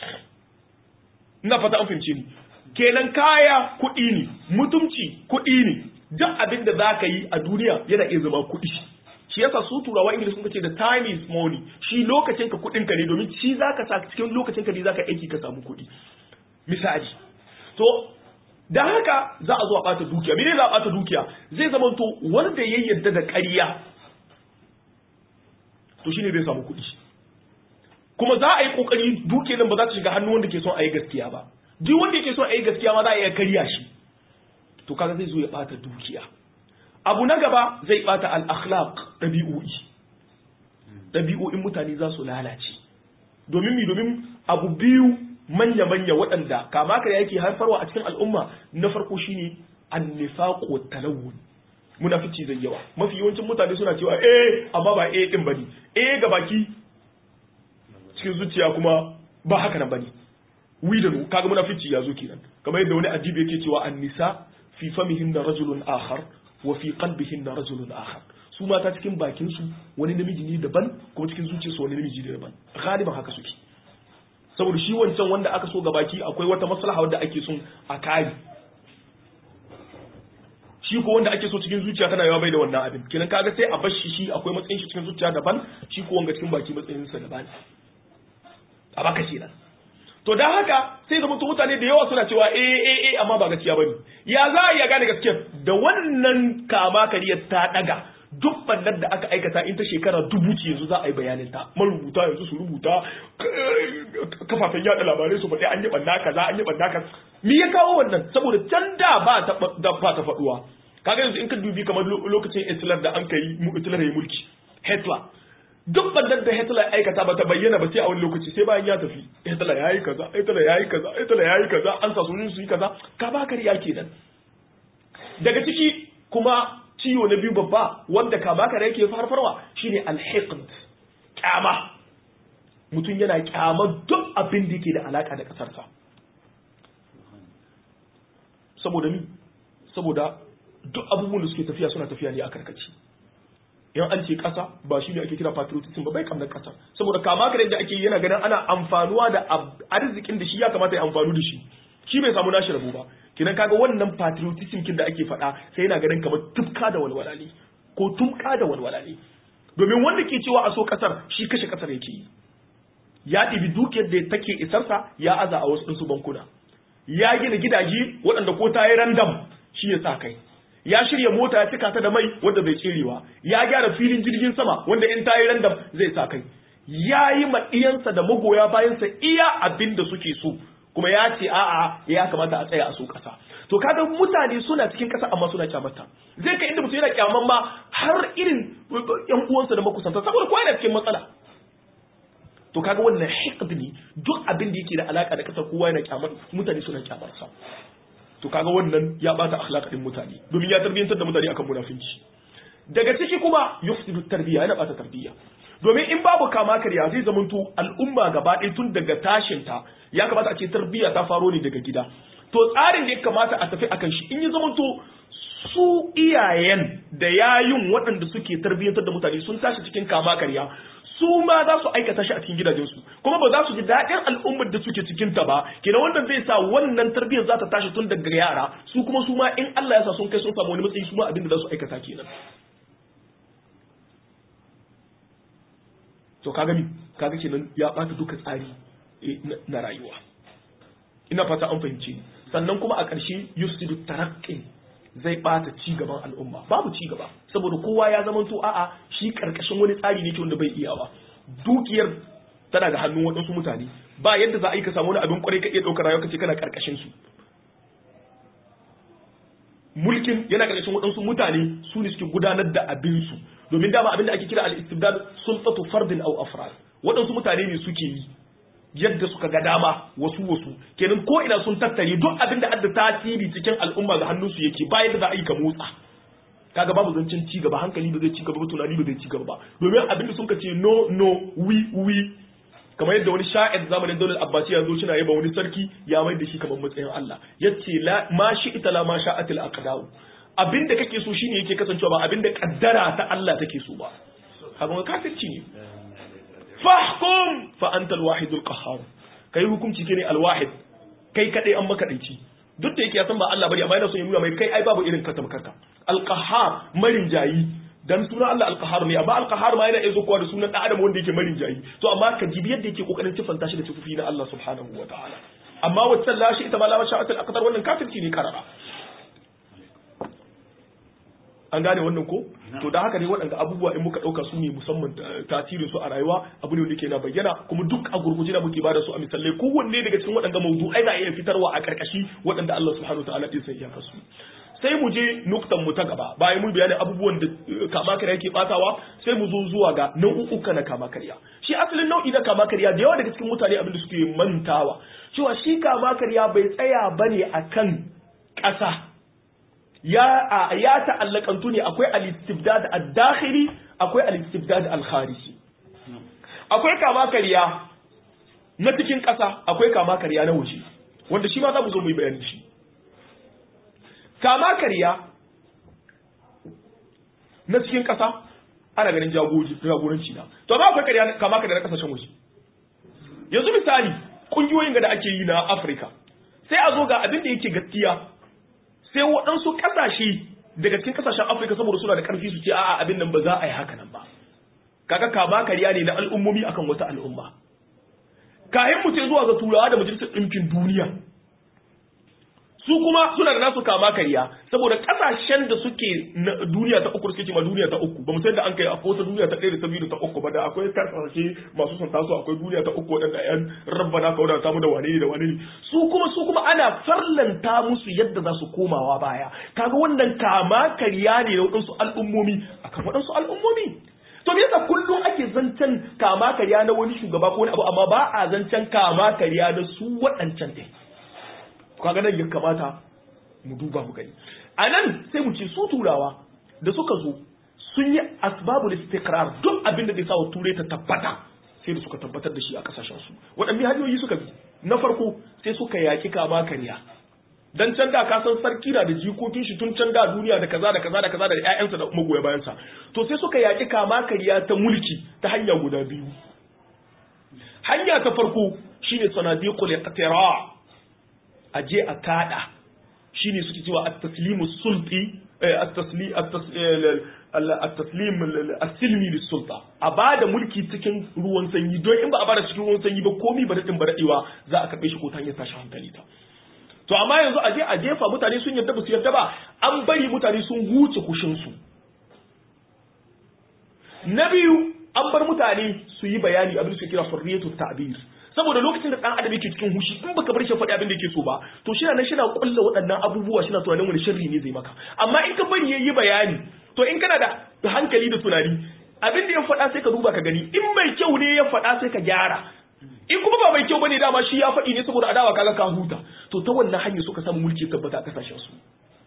Speaker 2: ina fata an fahimce ni kenan kaya kuɗi ne mutumci kuɗi ne duk abin da za ka yi a duniya yana iya zama kuɗi shi yasa su turawa ingilishi sun ce da time is money shi lokacin ka kuɗin ka ne domin shi za ka sa cikin lokacin ka ne za ka aiki ka samu kuɗi misali to da haka za a zo a ɓata dukiya mene za a ɓata dukiya zai zama to wanda ya yarda da ƙarya to shine zai samu kuɗi kuma za a yi ƙoƙari dukiyar nan ba za ta shiga hannu wanda ke son a yi gaskiya ba duk wanda yake so a yi gaskiya ma za a iya karya shi to kaga zai zo ya bata dukiya abu na gaba zai bata al-akhlaq dabi'o'i dabi'o'in mutane za su lalace domin mi domin abu biyu manya manya waɗanda kama ka yake haifarwa a cikin al'umma na farko shine an-nifaq wa talawun munafici zai yawa mafi yawancin mutane suna cewa eh amma ba eh din bane eh ga baki cikin zuciya kuma ba haka nan bane wi da nu kaga munafici ya zo kenan kamar yadda wani adibi yake cewa an-nisa fi famihinna rajulun akhar wa fi qalbihinna rajulun akhar su mata cikin bakin su wani namiji ne daban kuma cikin zuciyarsu wani namiji ne daban galiban haka suke saboda shi wancan wanda aka so ga baki akwai wata maslaha wadda ake son a kare shi ko wanda ake so cikin zuciya tana yawa bai da wannan abin kenan kaga sai a bashi shi akwai matsayin shi cikin zuciya daban shi ko wanga cikin baki matsayin sa daban a baka kenan to dan haka sai ga mutum mutane da yawa suna cewa eh eh eh amma ba gaskiya bane ya za a iya gane gaskiya da wannan kama kariyar ta daga duk bannan da aka aikata in ta shekara dubu ce yanzu za a yi bayanin ta marubuta yanzu su rubuta kafafen yada labarai su faɗi an yi banna kaza an yi banna kaza me ya kawo wannan saboda can da ba ta da ba ta faduwa kaga yanzu in ka dubi kamar lokacin Hitler da an kai Hitler ya mulki Hitler duk bannan da Hitler aikata ba ta bayyana ba sai a wani lokaci sai bayan ya tafi Hitler yayi kaza Hitler yayi kaza Hitler yayi kaza an sa su su yi kaza ka ba kariya kenan daga ciki kuma ciwo na biyu babba wanda ka baka da yake farfarwa shine alhiqd kyama mutum yana kyamar duk abin da yake da alaka da kasarsa saboda mi saboda duk abubuwan da suke tafiya suna tafiya ne a karkaci yan an ce kasa ba shi ne ake kira patriotism ba bai kamar kasa saboda kama ka da ake yana ganin ana amfanuwa da arzikin da shi ya kamata ya amfanu da shi shi bai samu nashi rabo ba kinan kaga wannan patriotism kin da ake faɗa sai yana ganin kamar tufka da walwala ne ko tumka da walwala ne domin wanda ke cewa a so kasar shi kashe kasar yake yi ya ɗibi dukiyar da take isarsa ya aza a wasu ɗinsu bankuna ya gina gidaje waɗanda ko ta yi randam shi ya sa kai ya shirya mota ya cika ta da mai wanda bai tserewa ya gyara filin jirgin sama wanda in ta yi randam zai sa kai ya yi maɗiyansa da magoya bayansa iya abin da suke so kuma ya ce a'a ya kamata a tsaya a so kasa to kaga mutane suna cikin kasa amma suna kyamata zai kai inda mutum yana kyaman ma har irin yan uwansa da makusanta saboda kowa yana cikin matsala to kaga wannan hiqd ne duk abin da yake da alaka da kasar kowa yana kyamar mutane suna kyamar sa to kaga wannan ya bata akhlaq din mutane domin ya tarbiyantar da mutane akan munafinci daga ciki kuma yufsidu tarbiya yana bata tarbiya domin in babu kama karya zai zamanto al'umma gaba ɗaya tun daga tashinta ya kamata a ce tarbiyya ta faro ne daga gida to tsarin da ya kamata a tafi akan shi in ya zamanto su iyayen da yayin waɗanda suke tarbiyyantar da mutane sun tashi cikin kama karya su ma za su aikata shi a cikin gidajensu kuma ba za su ji daɗin al'ummar da suke cikin ta ba kenan wannan zai sa wannan tarbiyyar za ta tashi tun daga yara su kuma su ma in Allah ya sa sun kai sun samu wani matsayi su ma abin da za su aikata kenan to kaga mi kaga kenan ya bata duka tsari na rayuwa ina fata an fahimce ni sannan kuma a ƙarshe yusidu taraqqi zai bata ci gaban al'umma babu ci gaba saboda kowa ya zama to a'a shi karkashin wani tsari ne wanda bai iyawa dukiyar tana da hannun waɗansu mutane ba yadda za a yi ka samu wani abin kwarai ka iya ɗaukar rayuwa kace kana karkashin su mulkin yana karkashin waɗansu mutane su ne suke gudanar da abin su domin dama abin da ake kira al-istibdad sultatu fardin aw afrad waɗansu mutane ne suke yi yadda suka ga dama wasu wasu kenan ko ina sun tattare duk abin da adda tasiri cikin al'umma ga hannunsu yake bayan da za a yi ka motsa kaga babu zancen ci gaba hankali ba zai ci gaba ba tunani ba zai ci gaba ba domin abin da sun ka ce no no wi wi kamar yadda wani sha'ir zamanin daular abbasi ya zo shina yaba wani sarki ya mai da shi kamar matsayin Allah yace la ma shi ita la ma sha'atil aqdau abin da kake so shine yake kasancewa ba abin da kaddara ta Allah take so ba kaga kafirci ne fahkum fa anta alwahidul qahhar kai hukunci ke ne alwahid kai kadai an maka daici duk da yake ya san ba Allah bane amma yana son ya nuna mai kai ai babu irin ka tamkarka alqahhar marin jayi dan sunan Allah alqahhar ne amma alqahhar ma yana iya kowa da sunan dan adam wanda yake marin jayi to amma ka jibi yadda yake kokarin sifanta shi da sifofi na Allah subhanahu wa ta'ala amma wacce la shi ita ma la sha'atul aqdar wannan kafirci ne karara an gane wannan ko to da haka ne waɗanda abubuwa in muka ɗauka su ne musamman tasirin su a rayuwa abu ne wanda ke na bayyana kuma duk a gurguje da muke bada su a misalai kowanne daga cikin waɗanda mawdu'ai na iya fitarwa a ƙarƙashi waɗanda Allah subhanahu wa ta'ala ɗin sai ya kasu sai mu je nuktan mu ta gaba bayan mun bayanin abubuwan da kama karya yake batawa sai mu zo zuwa ga nau'uka na kama karya shi asalin nau'i na kama karya da yawa daga cikin mutane abin da suke mantawa cewa shi kama karya bai tsaya bane akan ƙasa ya ya ta'allakantu ne akwai al-istibdad ad-dakhili akwai al-istibdad al-khariji akwai kama kariya na cikin ƙasa akwai kama kariya na waje wanda shi ma za mu zo mu yi bayani shi kama kariya na cikin ƙasa ana ganin jagoranci na to ba akwai kariya kama kariya na ƙasashen waje yanzu misali ƙungiyoyin da ake yi na afirka sai a zo ga abin da yake gaskiya sai waɗansu ƙasashe daga cikin ƙasashen afirka saboda suna da ƙarfi su ce a'a abin nan ba za a yi haka nan ba kaga kama kariya ne na al'ummomi akan wata al'umma kayan mu ce zuwa ga turawa da majalisar ɗinkin duniya su kuma suna da nasu kama kariya saboda kasashen da suke duniya ta uku suke ma duniya ta uku ba mu san da an kai akwai wata duniya ta ɗaya da ta biyu da ta uku ba da akwai kasashe masu son taso akwai duniya ta uku waɗanda ƴan rabbana ka wadata mu da wane ne da wane ne su kuma su kuma ana farlanta musu yadda za su komawa baya kaga wannan kama kariya ne na waɗansu al'ummomi akan waɗansu al'ummomi to me yasa kullum ake zancen kama kariya na wani shugaba ko wani abu amma ba a zancen kama kariya na su waɗancan ɗin kaga nan ya kamata mu duba mu gani a nan sai mu ce su turawa da suka zo sun yi asbabul istiqrar duk abin da zai sa wa turai ta tabbata sai da suka tabbatar da shi a kasashen su waɗanne hanyoyi suka bi na farko sai suka yaki kama kariya dan can da ka san sarki na da jikokin shi tun can da duniya da kaza da kaza da kaza da ƴaƴansa da magoya bayansa to sai suka yaki kama kariya ta mulki ta hanya guda biyu hanya ta farko shine sanadiqul iqtira a je a kada shine suke cewa at-taslimu sulti at-taslim as-silmi lis-sulta a bada mulki cikin ruwan sanyi don in ba a bada cikin ruwan sanyi ba komi ba dadin ba dadewa za a karbe shi ko ta hanyar tashi hankali ta to amma yanzu a je a jefa mutane sun yarda ba su yarda ba an bari mutane sun huce kushin su na biyu an bar mutane su yi bayani abin da suke kira hurriyatu ta'bir saboda lokacin da dan adam yake cikin hushi in baka bar shi faɗi abin da yake so ba to shi nan shi na kulla waɗannan abubuwa shi na tunanin wani sharri ne zai maka amma in ka bari yayi bayani to in kana da hankali da tunani abin da ya faɗa sai ka duba ka gani in mai kyau ne ya faɗa sai ka gyara in kuma ba mai kyau bane dama shi ya faɗi ne saboda adawa kaga ka huta to ta wannan hanyar suka samu mulki tabbata a kasashen su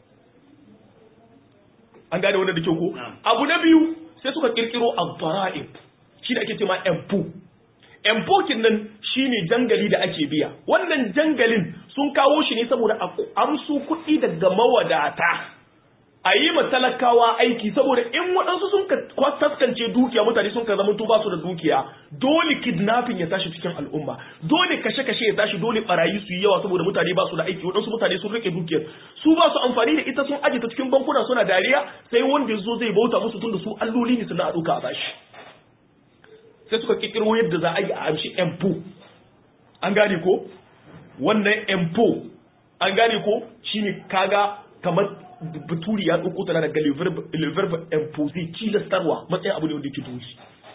Speaker 2: an gane wannan da kyau ko abu na biyu sai suka kirkiro ad-dara'ib shi da ake cewa empu empokin nan shine jangali da ake biya wannan jangalin sun kawo shi ne saboda amsu kuɗi daga mawadata a yi ma talakawa aiki saboda in waɗansu sun taskance dukiya mutane sun ka zama ba su da dukiya dole kidnapping ya tashi cikin al'umma dole kashe-kashe ya tashi dole barayi su yi yawa saboda mutane ba su da aiki waɗansu mutane sun rike dukiyar su ba su amfani da ita sun aje ta cikin bankuna suna dariya sai wanda ya zo zai bauta musu tun da su alloli ne suna a ɗauka a bashi sai suka kikiro yadda za a yi a amshi empo an gane ko wannan empo an gane ko shine kaga kamar baturi ya ɗauko tana daga liverb impose tilastarwa matsayin abu ne wanda yake doshi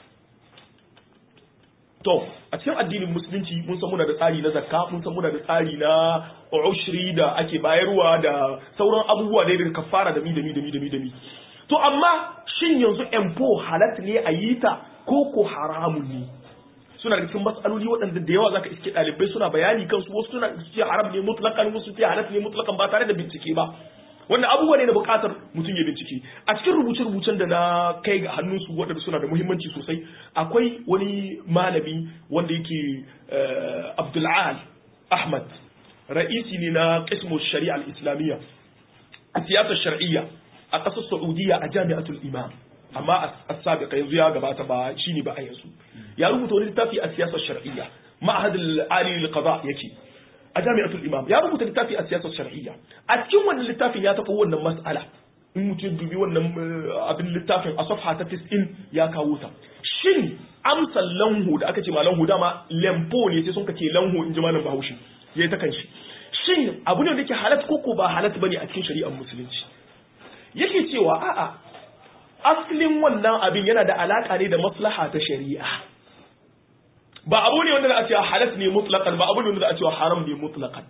Speaker 2: to a cikin addinin musulunci mun san muna da tsari na zakka mun san muna da tsari na ushri da ake bayarwa da sauran abubuwa da da kafara da mi da mi da mi da mi da mi to amma shin yanzu empo halat ne a yi ta ko ko haramun ne suna da cikin matsaloli waɗanda da yawa zaka iske ɗalibai suna bayani kansu wasu suna ce haram ne mutlakan wasu ce halat ne mutlakan ba tare da bincike ba wannan abubuwa ne na buƙatar mutum ya bincike a cikin rubuce-rubucen da na kai ga hannunsu waɗanda suna da muhimmanci sosai akwai wani malami wanda yake Abdul'al Ahmad ra'isi ne na qismu shari'a al-islamiyya a siyasar shar'iyya a ƙasar Saudiya a Jami'atul Imam amma a sabiqa yanzu ya gabata ba shine ba a yanzu ya rubuta wani littafi a siyasar shar'iyya ma'had al-ali lil-qada yake a jami'atul imam ya rubuta littafi a siyasar shar'iyya a cikin wannan littafin ya taɓa wannan mas'ala in mutum dubi wannan abin littafin a safha ta 90 ya kawo ta shin amsal lanhu da aka ce ma lanhu dama lempo ne sai sun ka ce lanhu in ji malam bahaushe yayi ta kanshi shin abu ne da yake halat ko ko ba halat bane a cikin shari'ar musulunci yake cewa a'a aslin wannan abin yana da alaka ne da maslaha ta shari'a ba abu ne wanda za a cewa halas ne mutlaqan ba abu ne wanda za a cewa haram ne mutlaqan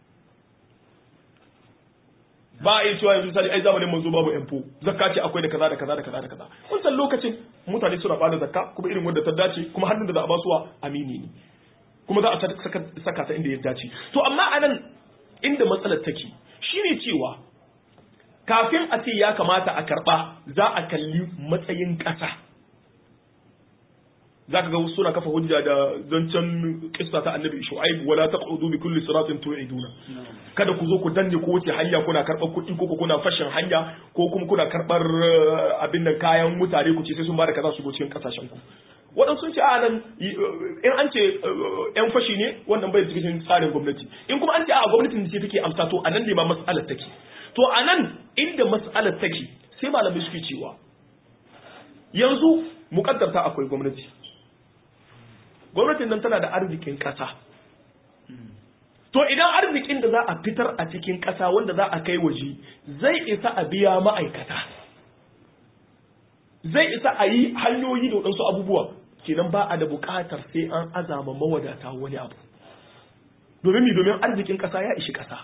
Speaker 2: ba a yi cewa yanzu misali ai zamanin manzo babu yanfo zakka ce akwai da kaza da kaza da kaza da kaza wancan lokacin mutane suna bada zakka kuma irin wanda ta dace kuma hannun da za a ba suwa amini ne kuma za a saka ta inda ya dace to amma anan inda matsalar take shine cewa kafin a ce ya kamata a karɓa za a kalli matsayin ƙasa za ka ga wasu suna kafa hujja da zancen kissa ta annabi shu'aib wala taqudu bi kulli siratin tu'iduna kada ku zo ku danne ko wace hanya kuna karɓar kuɗi ko kuna fashin hanya ko kuma kuna karɓar abin nan kayan mutane ku ce sai sun bada kaza su go cikin kasashen ku waɗansu sun ce a nan in an ce yan fashi ne wannan bai cikin tsarin gwamnati in kuma an ce a gwamnatin ce take amsa to a nan ne ma mas'alar take to a nan inda mas'alar take sai malamai suke cewa yanzu mukaddarta akwai gwamnati gwamnatin nan tana da arzikin ƙasa to idan arzikin da za a fitar a cikin ƙasa wanda za a kai waje zai isa a biya ma'aikata zai isa a yi hanyoyi da waɗansu abubuwa kenan ba a da buƙatar sai an azama mawadata wani abu domin mi domin arzikin ƙasa ya ishi ƙasa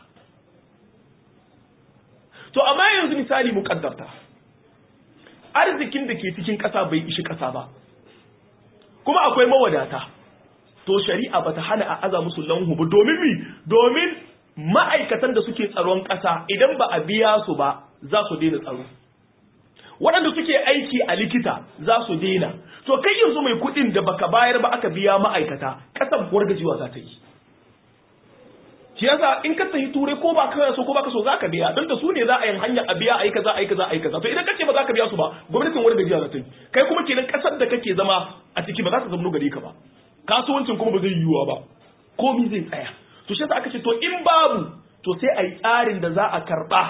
Speaker 2: to amma yanzu misali muƙaddarta arzikin da ke cikin ƙasa bai ishi ƙasa ba kuma akwai mawadata to shari'a bata hana a aza musu lanhu ba domin mi domin ma'aikatan da suke tsaron ƙasa idan ba a biya su ba za su daina tsaro waɗanda suke aiki a likita za su daina to kai yanzu mai kuɗin da baka bayar ba aka biya ma'aikata ƙasar wargajewa za ta yi shi yasa in ka tafi turai ko ba ka so ko ba ka so za ka biya don da su ne za a yi hanya a biya a yi kaza a yi kaza a yi kaza to idan kace ba za ka biya su ba gwamnatin wargajewa za ta yi kai kuma kenan ƙasar da kake zama a ciki ba za ta zama gare ka ba kasuwancin kuma ba zai yiwuwa ba komi zai tsaya to shi aka ce to in babu to sai a yi tsarin da za a karɓa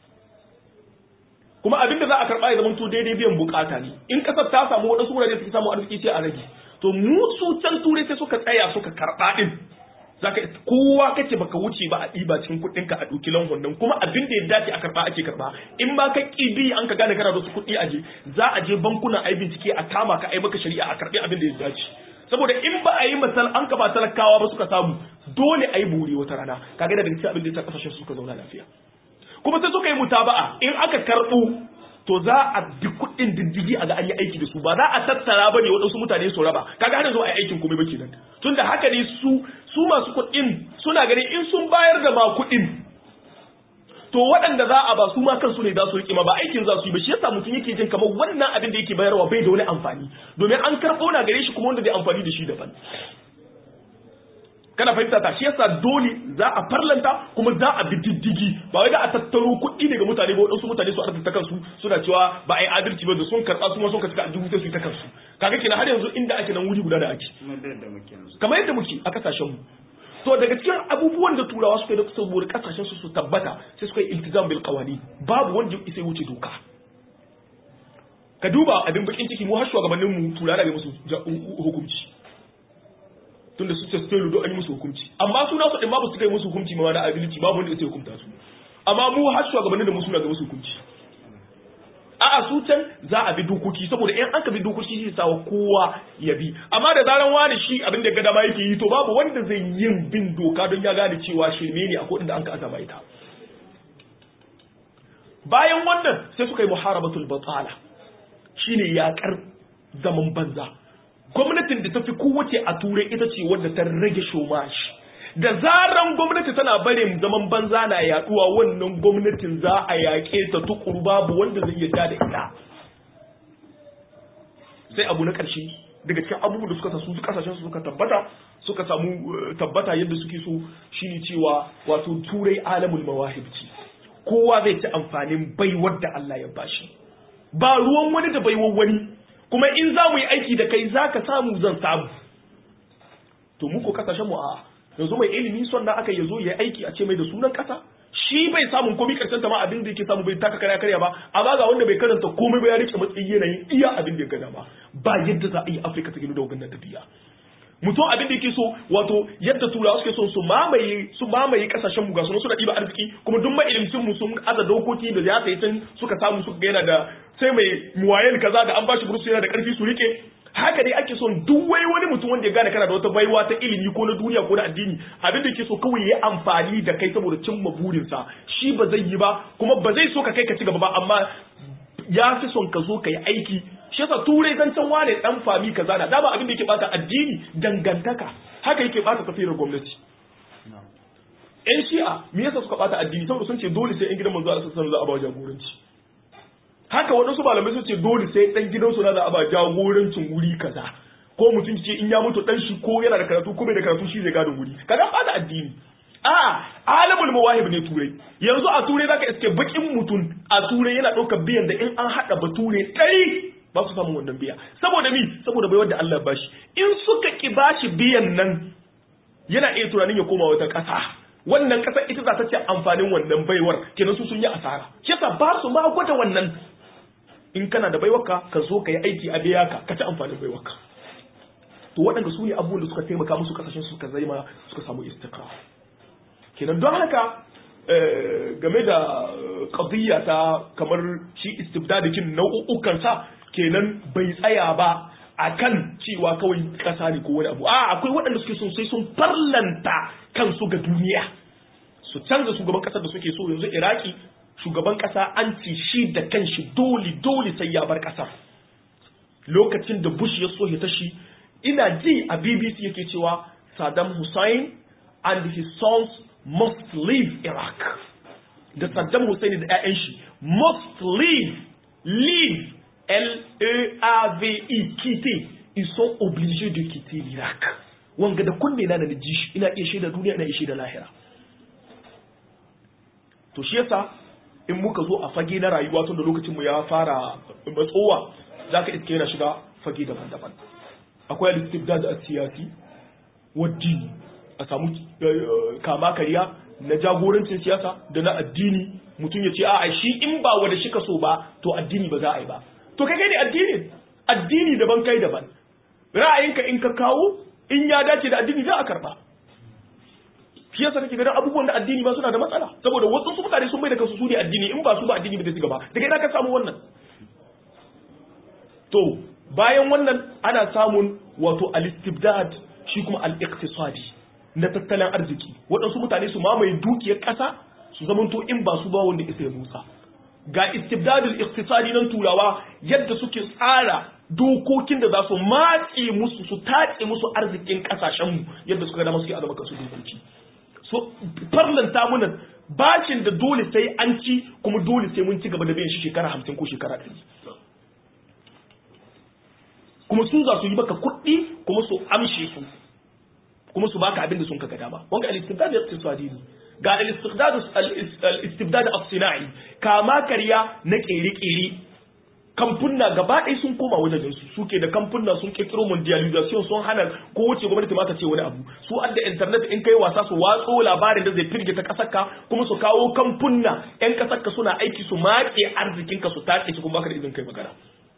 Speaker 2: kuma abin da za a karɓa ya zama to daidai biyan bukata ne in kasar ta samu waɗansu wurare suke samu arziki sai a rage to mu su can turai sai suka tsaya suka karɓa din zaka kowa kace baka wuce ba a ɗiba cikin kuɗin ka a ɗauki langon nan kuma abin da ya dace a karɓa ake karɓa in ba ka ƙibi an ka gane kana da su kuɗi aje za a je bankuna a yi bincike a kama ka a yi maka shari'a a karɓi abin da ya dace saboda in ba a yi masal an ka ba talakawa ba suka samu dole a yi buri wata rana kaga da daga cikin abin da ya kasashen suka zauna lafiya kuma sai suka yi mutaba'a in aka karɓo to za a bi kuɗin diddigi a ga an yi aiki da su ba za a tattara ba ne waɗansu mutane su raba kaga har yanzu a yi aikin komai ba kenan tun da haka ne su su masu kuɗin suna ganin in sun bayar da ma kuɗin to waɗanda za a ba su ma kansu ne za su riƙe ma ba aikin za su yi ba shi yasa mutum yake jin kamar wannan abin da yake bayarwa bai da wani amfani domin an karɓo na gare shi kuma wanda zai amfani da shi daban kana fahimta ta shi yasa dole za a farlanta kuma za a bi diddigi ba wai da a tattaro kuɗi daga mutane ba waɗansu mutane su arziki ta kansu suna cewa ba a yi adalci ba da sun karɓa su ma sun kasu a dubu sai su yi ta kansu kaga kenan har yanzu inda ake nan wuri guda da ake kamar yadda muke a kasashen mu to daga cikin abubuwan da turawa suka yi da saboda kasashen su su tabbata sai suka yi iltizam bil qawani babu wanda ya wuce doka ka duba abin bakin ciki mu har shugabannin mu turawa da musu hukunci tunda su testelo don an yi musu hukunci amma su nasu din babu su kai musu hukunci ma da ability babu wanda ya hukunta su amma mu har shugabannin da mu suna ga musu hukunci a'a su can za a bi dokoki saboda in aka bi dokoki shi sawa kowa ya bi amma da zaran wani shi abin da gada ma yake yi to babu wanda zai yin bin doka don ya gane cewa shirme ne a kodin da an ka azama ita bayan wannan sai suka yi muharabatul batala shine yakar zaman banza gwamnatin da ta fi kowace a turai ita ce wadda ta rage shomashi da zaran gwamnati tana barin zaman banza na yaduwa wannan gwamnatin za a yaƙe ta tukuru babu wanda zai yarda da ita sai abu na ƙarshe daga cikin abubuwan da suka sa su kasashen su suka tabbata suka samu tabbata yadda suke so shine cewa wato turai alamul mawahib ce kowa zai ci amfanin baiwar da Allah ya bashi ba ruwan wani da baiwar wani kuma in za mu yi aiki da kai za ka samu zan samu to muku kasashen mu a yanzu mai ilimi son na aka yazo ya aiki a ce mai da sunan kasa shi bai samun komai karshen ta ma abin da yake samu bai taka karya karya ba amma ga wanda bai karanta komai ba ya rike matsayi yanayin iya abin da ya gada ba ba yadda za a yi afirka ta gino da wannan tafiya mutum abin da yake so wato yadda turawa suke so su mamaye su mamaye kasashen mu ga suna suna ɗiba arziki kuma duk mailimcin mu sun aza dokoki da ya sai can suka samu suka ga yana da sai mai muwayen kaza da an bashi bursu yana da karfi su rike haka dai ake son duk wai wani mutum wanda ya gane kana da wata baiwa ta ilimi ko na duniya ko na addini abin da yake so kawai ya amfani da kai saboda cimma burinsa shi ba zai yi ba kuma ba zai so ka kai ka ci gaba ba amma ya fi son ka zo ka yi aiki shi yasa turai zancen wane dan fami kaza na dama abin da yake bata addini dangantaka haka yake bata tafiyar gwamnati ƴan shi'a me yasa suka bata addini saboda sun ce dole sai ƴan gidan manzo Allah sallallahu alaihi wasallam za a ba jagoranci haka waɗansu malamai sun ce dole sai ɗan gidansu na za a ba jagorancin wuri kaza ko mutum ce in ya mutu ɗan shi ko yana da karatu ko bai da karatu shi zai gadon wuri kaga bata addini a alamul mawahib ne turai yanzu a turai zaka iske bakin mutum a turai yana ɗaukar biyan da in an haɗa bature ɗari ba su samu wannan biya saboda mi saboda bai wanda Allah bashi in suka ki bashi biyan nan yana iya tunanin ya koma wata ƙasa wannan ƙasa ita za ta ce amfanin wannan baiwar kenan su sun yi asara shi yasa ba su ma gwada wannan in kana da baiwarka ka zo ka yi aiki a biya ka ka ci amfanin baiwarka to waɗanda su ne abubuwan da suka taimaka musu kasashen suka zaima suka samu istiqrar kenan don haka game da qadiyya ta kamar shi istibdadikin nau'ukan sa kenan bai tsaya ba akan cewa kawai kasa ne ko wani abu a akwai waɗanda suke son sai sun farlanta kansu ga duniya su canza shugaban kasar da suke so yanzu iraki shugaban kasa an ce shi da kanshi dole dole sai ya bar kasar lokacin da bush ya so ya tashi ina ji a bbc yake cewa saddam hussein and his sons must leave iraq da saddam hussein da 'ya'yan shi must leave leave L-E-A-V-E, quitter. Ils sont obligés de quitter l'Irak. Wanga da kunne na da ji shi ina iya shaida duniya ina iya shaida lahira. To shi yasa in muka zo a fage na rayuwa tun da lokacin mu ya fara matsowa zaka iske yana shiga fage daban-daban. Akwai al-istibdad as-siyasi waddi a samu kama kariya na jagorancin siyasa da na addini mutum ya ce a'a shi in ba wanda shi ka so ba to addini ba za a yi ba to kai ne addini addini daban kai daban ra'ayinka in ka kawo in ya dace da addini za a karba shi yasa kake ganin abubuwan da addini ba suna da matsala saboda wasu su mutane sun bai da kansu su ne addini in ba su ba addini ba zai ci gaba daga ina ka samu wannan to bayan wannan ana samun wato al-istibdad shi kuma al-iqtisadi na tattalin arziki waɗansu mutane su mamaye dukiyar ƙasa su zamanto in ba su ba wanda isa ya musa ga istibdadul iqtisadi nan turawa yadda suke tsara dokokin da za su matse musu su tace musu arzikin kasashen mu yadda suka dama suke azama kansu dokoki so farlanta muna bashin da dole sai an ci kuma dole sai mun ci gaba da biyan shi shekara hamsin ko shekara ɗari kuma su za su yi maka kuɗi kuma su amshe su kuma su baka abin da sun kaga dama wanga al-istibdad iqtisadi ne ga al-istibdad as-sina'i kama karya na kere-kere kamfunna gaba ɗaya sun koma wajen su suke da kamfunna sun kirkiro mondialization sun hana ko wace gwamnati ma ta ce wani abu su adda internet in kai wasa su watso labarin da zai firgita kasar ka kuma su kawo kamfunna yan kasar ka suna aiki su maƙe arzikin ka su tace su kuma baka da izin kai magana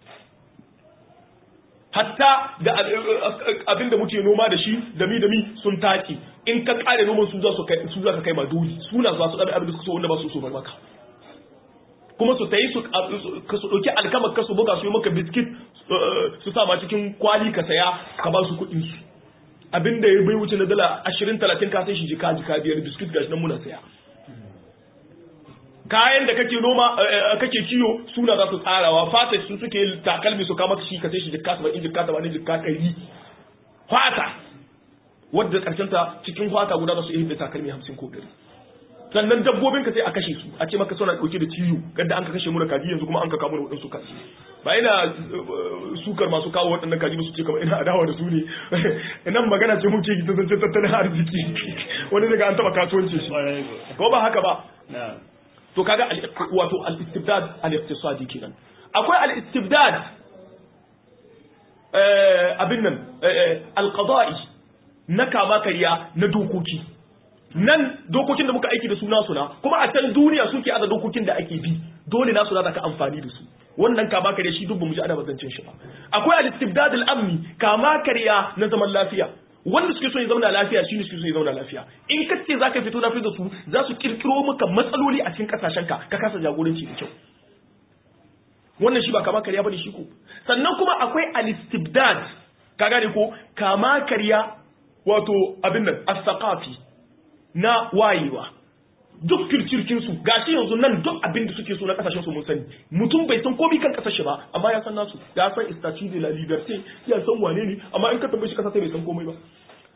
Speaker 2: hatta da abin da muke noma da shi da mi da mi sun tace in ka kare noman su za su kai su za ka kai ma doli suna za su abin da suka so wanda ba su so maka kuma su tayi su ka su dauki alkamar ka su buga su yi maka biskit su sa ma cikin kwali ka saya ka ba su kuɗin su abin da ya bai wuce na dala 20 30 ka sai shi jika jika biyar biskit gashi nan muna saya kayan da kake noma kake kiyo suna za su tsarawa fata su suke takalmi su kama shi ka sai shi jikka ba in jikka ba ne jikka ɗari fata wadda karshen ta cikin fata guda za su iya da takalmi hamsin ko ɗari sannan dabbobin ka sai a kashe su a ce maka suna ɗauke da ciwo gadda an ka kashe muna kaji yanzu kuma an ka kamo da waɗansu kaji ba ina sukar masu kawo waɗannan kaji su ce kamar ina adawa da su ne nan magana ce muke ta zance tattalin arziki wani daga an taɓa kasuwanci shi ko ba haka ba to kaga wato al-istibdad al-iqtisadi kenan akwai al-istibdad abin nan al-qada'i na kama kariya na dokoki nan dokokin da muka aiki da su nasu na kuma a can duniya suke aza dokokin da ake bi dole nasu na ka amfani da su wannan kama kariya shi duk bamu ji ana bazancin shi ba akwai al-istibdad al-amni kama kariya na zaman lafiya wanda suke so ya zauna lafiya shine suke so ya zauna lafiya in ka ce zaka fito na da su za su kirkiro maka matsaloli a cikin kasashen ka ka kasa jagoranci da kyau wannan shi ba kama karya bane shi ko sannan kuma akwai al-istibdad ka gane ko kama karya wato abin nan as-saqafi na wayewa duk kirkirkin su gashi yanzu nan duk abin da suke so na kasashen su mun sani mutum bai san komai kan kasashe ba amma ya san nasu ya san statut de la liberté ya san wane ne amma in ka tambaye shi kasa sai bai san komai ba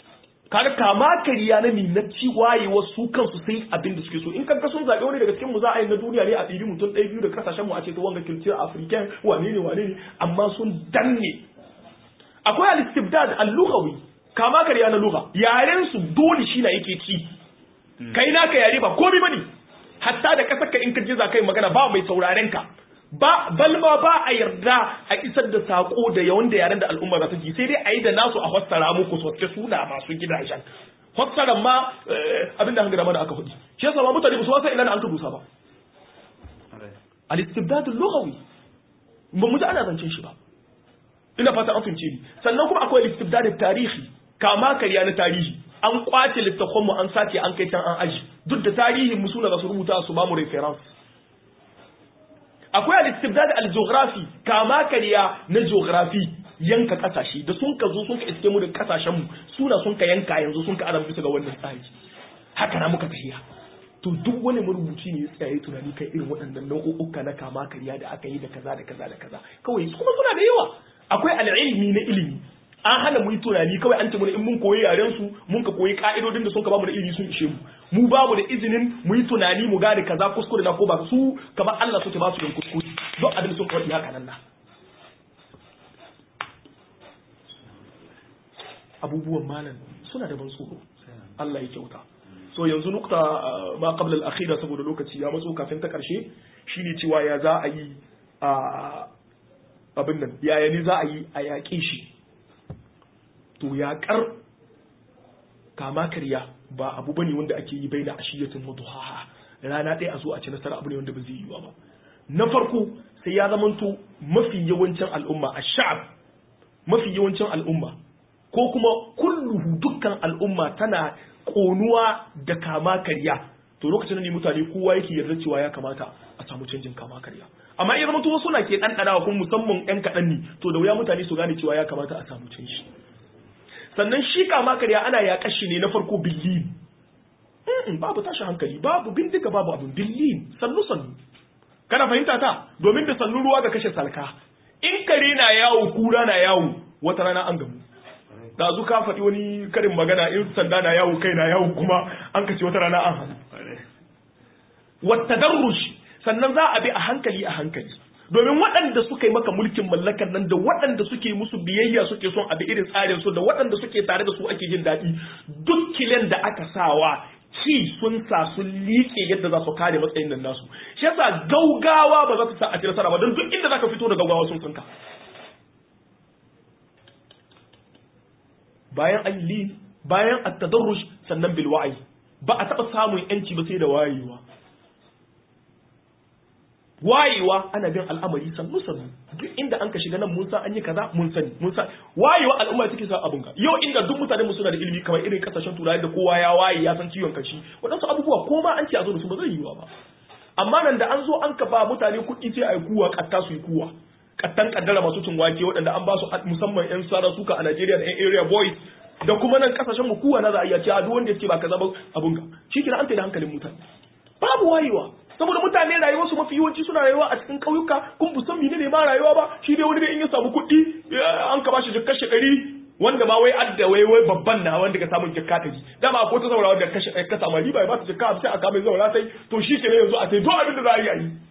Speaker 2: kaga kama kariya na minacci wayewa su kansu sai abin da suke so in kanka sun zaɓe wani daga cikin mu za a yi na duniya ne a ɗiri mutum ɗaya biyu da kasashen mu a ce ta wanga kilciyar african wane ne wane ne amma sun danne akwai al-istibdad al-lughawi kama kariya na lugha yaren su dole shi na yake ci kai naka yare ba komai bane hatta da kasar ka in ka je za kai magana ba mai sauraren ka ba balma ba a yarda a isar da sako da yawan da yaren da al'umma za ta ji sai dai a yi da nasu a fassara muku sosai suna masu gidajen fassaran ma abin da hangara mana aka faɗi shi yasa ma mutane ba su wasa ina da an ka dusa ba al-istibdad al-lughawi ba mu ji ana zancen shi ba ina fata an fahimce ni sannan kuma akwai al-istibdad tarihi kama karya na tarihi an kwace littafan mu an sace an kai can an aji duk da tarihin mu suna da su rubuta su ba mu reference akwai al-istibdad al-geography kama kariya na geography yanka kasashe da sun ka zo sun ka iske mu da kasashen mu suna sun ka yanka yanzu sun ka adam bisa ga wannan tsari haka na muka tafiya to duk wani marubuci ne ya tsaye tunani kai irin waɗannan nau'uka na kama kariya da aka yi da kaza da kaza da kaza kawai kuma suna da yawa akwai al'ilmi na ilimi an hana mu yi tunani kawai an ce mana in mun koyi yaren su mun ka koyi ka'idodin da sun ka bamu da ilimi sun ishe mu mu babu da izinin mu yi tunani mu gane kaza kuskure na ko ba su kamar Allah suke ba su don kuskure don abin sun faɗi haka nan na abubuwan malam suna da ban tsoro Allah ya kyauta so yanzu nukta ma qabla al-akhira saboda lokaci ya matso kafin ta karshe shine cewa ya za a yi a abin nan yaya ne za a yi a yaƙe shi to yaƙar kama karya ba abu bane wanda ake yi bai da ashiyatin muduhaha rana ɗaya a zo a ci nasara abu ne wanda ba zai yi ba na farko sai ya zamanto mafi yawancin al'umma a sha'ab mafi yawancin al'umma ko kuma kulluhu dukkan al'umma tana ƙonuwa da kama karya to lokacin ne mutane kowa yake yarda cewa ya kamata a samu canjin kama karya amma in zama wasu na ke ɗanɗanawa kuma musamman ƴan kaɗan ne to da wuya mutane su gane cewa ya kamata a samu canji sannan shi kama karya ana yaƙar shi ne na farko billin babu tashi hankali babu bindiga babu abin billin sannu sannu kana fahimta ta domin da sannu ruwa ga kashe salka in kare na yawo kura na yawo wata rana an gamu da zu ka faɗi wani karin magana in sanda na yawo kai na yawo kuma an kace wata rana an hannu wata darrush sannan za a bi a hankali a hankali domin waɗanda suka yi maka mulkin mallakar nan da waɗanda suke musu biyayya suke son abi irin tsarin su da waɗanda suke tare da su ake jin daɗi duk kilen da aka sawa ci sun sa sun liƙe yadda za su kare matsayin nan nasu shi yasa gaugawa ba za ta sa a ci nasara ba don duk inda zaka fito da gaugawa sun tsinka bayan an li bayan at-tadarruj sannan bil wa'i ba a taɓa samun yanci ba sai da wayewa wayewa ana bin al'amari sannu sannu duk inda an ka shiga nan mun san an yi kaza mun sani mun san wayewa al'umma take sa abun ka yau inda duk mutane mu suna da ilimi kamar irin kasashen turai da kowa ya waye ya san ciwon kashi wadansu abubuwa ko ma an ce a zo da su ba zai yiwa ba amma nan da an zo an ka ba mutane kuɗi sai a yi kuwa katta su yi kuwa kattan kaddara masu cin wake waɗanda an ba su musamman yan sara suka a Najeriya da yan area boys da kuma nan kasashen mu kuwa na za a iya ce a duk wanda yake ba kaza ba abun ka shi kira an da hankalin mutane babu wayewa saboda mutane rayuwar su mafi yawanci suna rayuwa a cikin ƙauyuka kun bu san menene ma rayuwa ba shi dai wani dai in ya samu kuɗi an ka bashi jikkar shekari wanda ma wai adda wai wai babban na wanda ka samu jikka ta ji dama ko ta zaura wanda ka ka samu riba ba ta jikka sai aka mai zaura sai to shi ke yanzu a sai duk abin da za a yi a yi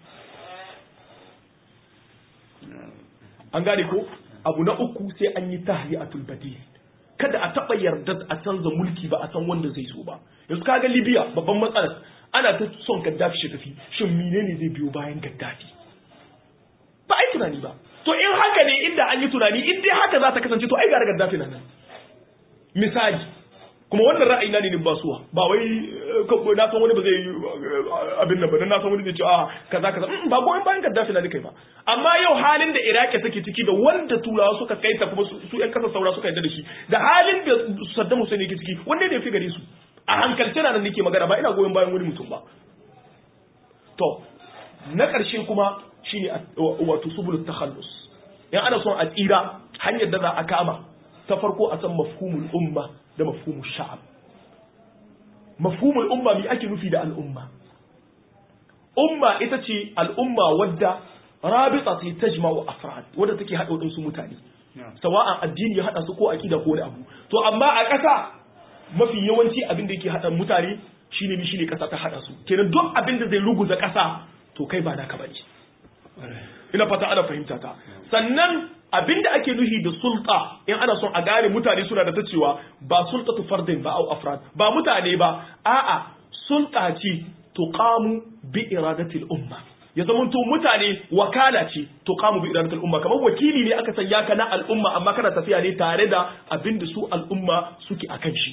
Speaker 2: an gane ko abu na uku sai an yi tahliyatul badil kada a taɓa yarda a canza mulki ba a san wanda zai zo ba yanzu kaga libya babban matsalar ana ta son gaddafi shi tafi shin menene zai biyo bayan gaddafi ba ai tunani ba to in haka ne inda an yi tunani in dai haka za ta kasance to ai gara gaddafi na nan misali kuma wannan ra'ayi na ne ba suwa ba wai na san wani ba zai yi abin nan ba na san wani zai ce a kaza kaza ba goyon bayan gaddafi na kai ba amma yau halin da iraki take ciki da wanda turawa suka kai ta kuma su yan kasar saura suka yarda da shi da halin da saddam hussein yake ciki wanda ne fi gare su a hankalce na nan nake magana ba ina goyon bayan wani mutum ba to na ƙarshe kuma shine wato subul takhallus in ana son a tsira hanyar da za a kama ta farko a san mafhumul umma da mafhumul sha'ab mafhumul umma mi ake nufi da al'umma umma ita ce al'umma wadda rabita ce tajma'u afrad wadda take haɗa waɗansu mutane sawa'an addini ya haɗa su ko aqida ko wani abu to amma a ƙasa mafi yawanci abin da yake hada mutane shine mi shine kasa ta hada su kenan duk abin da zai ruguza kasa to kai ba naka bane ina fata ana fahimta ta sannan abin da ake nuhi da sulta in ana son a gane mutane suna da ta cewa ba sultatu fardin ba au afrad ba mutane ba a'a sulta ce tuqamu bi iradatil umma ya zamanto mutane wakala ce tuqamu bi iradatil umma kamar wakili ne aka sanya ka na al'umma amma kana tafiya ne tare da abin da su al'umma suke akan shi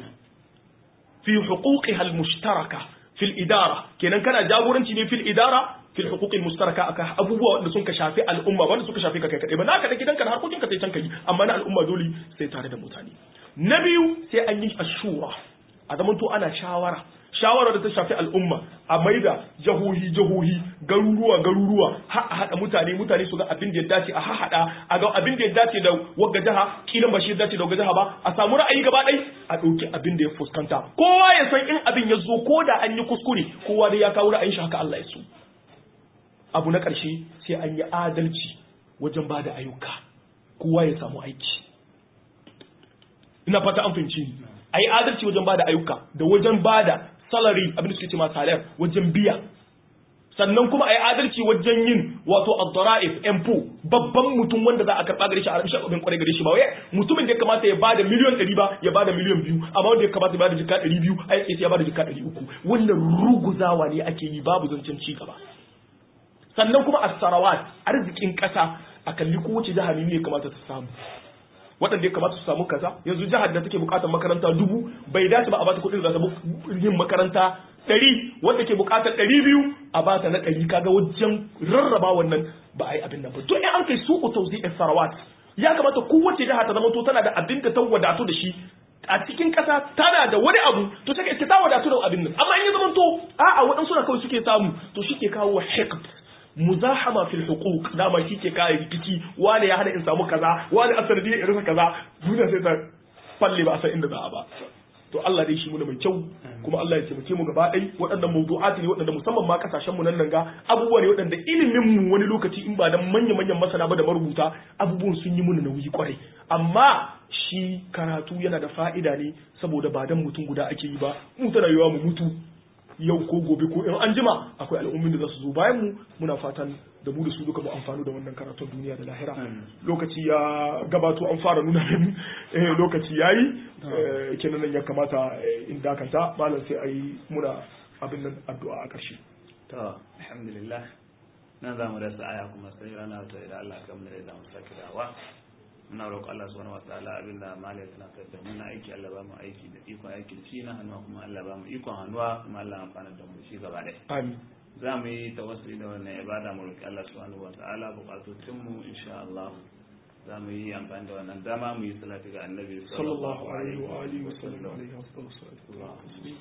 Speaker 2: fi huquqiha al-mushtaraka fil idara kenan kana jagoranci ne fil idara fil huquqil mustaraka aka abubuwa wanda sun ka shafi al'umma wanda suka shafi ka kai kadai ba naka da gidanka da harkokin ka sai can kai amma na al'umma dole sai tare da mutane na biyu sai an yi ashura a zaman to ana shawara shawara da ta shafi al'umma a maida jahohi jahohi garuruwa garuruwa har a haɗa mutane mutane su ga abin da ya dace a haɗa a ga abin da ya dace da wagga jaha kilan ba shi ya dace da wagga jaha ba a samu ra'ayi gaba ɗai a ɗauki abin da ya fuskanta kowa ya san in abin ya zo ko da an yi kuskure kowa dai ya kawo ra'ayin shi haka Allah ya so abu na ƙarshe sai an yi adalci wajen ba da ayyuka kowa ya samu aiki ina fata an fahimci ni a yi adalci wajen ba da ayyuka da wajen ba da salary abin da suke ce ma salar wajen biya sannan kuma a yi adalci wajen yin wato ad-dara'if empo babban mutum wanda za a karɓa gare shi a rabishin abin kwarai gare shi ba wai mutumin da ya kamata ya bada miliyan ɗari ba ya bada miliyan biyu amma wanda ya kamata ya bada jika ɗari biyu a yake ya bada jika ɗari uku wannan ruguzawa ne ake yi babu zancen ci gaba sannan kuma as-sarawat arzikin ƙasa a kalli kowace jiha ne ya kamata ta samu waɗanda ya kamata su samu kaza yanzu jihar da take buƙatar makaranta dubu bai dace ba a bata kuɗin da za ta yin makaranta ɗari wanda ke buƙatar ɗari biyu a bata na ɗari kaga wajen rarraba wannan ba a yi abin nan ba to in an kai su utauzi sarawat ya kamata kowace jiha ta zama to tana da abin da ta wadatu da shi a cikin ƙasa tana da wani abu to take ta wadatu da abin nan amma in ya zama to a'a waɗansu na kawai suke samu to shi ke kawo hikm muzahama fil huquq dama shi ke kare rikici wani ya hana in samu kaza wani asar ne in rasa kaza duniya sai ta falle ba a san inda za a ba to Allah dai shi mu mai kyau kuma Allah ya taimake mu gaba ɗai waɗannan mawdu'ati ne waɗanda musamman ma kasashen mu nan nan ga abubuwa ne waɗanda ilimin mu wani lokaci in ba dan manya manyan masana ba da marubuta abubuwan sun yi mun nauyi kwarai amma shi karatu yana da fa'ida ne saboda ba dan mutum guda ake yi ba mu tana yiwa mu mutu yau ko gobe ko in an jima akwai al'ummin da za su zo bayan mu muna fatan da mu da su duka mu amfani da wannan karatun duniya da lahira lokaci ya gabato an fara nuna min lokaci yayi kenan nan ya kamata in dakanta malam sai ayi muna abin nan addu'a a ƙarshe
Speaker 1: to alhamdulillah nan za mu rasa aya kuma sai rana ta idan Allah ya kamar da mu sake dawa muna roƙo Allah subhanahu wataala abinda malai tana da muna aiki Allah ba mu aiki da ikon aikin shi na hannuwa kuma Allah ba mu ikon hannuwa kuma Allah amfana da mu shi gaba ɗaya
Speaker 2: amin
Speaker 1: za mu yi tawassuli da wannan ibada mu roƙi Allah subhanahu wataala bukatocin mu insha Allah za mu yi amfani da wannan dama mu yi salati ga annabi
Speaker 2: sallallahu alaihi wa alihi wa sallam alaihi wa sallam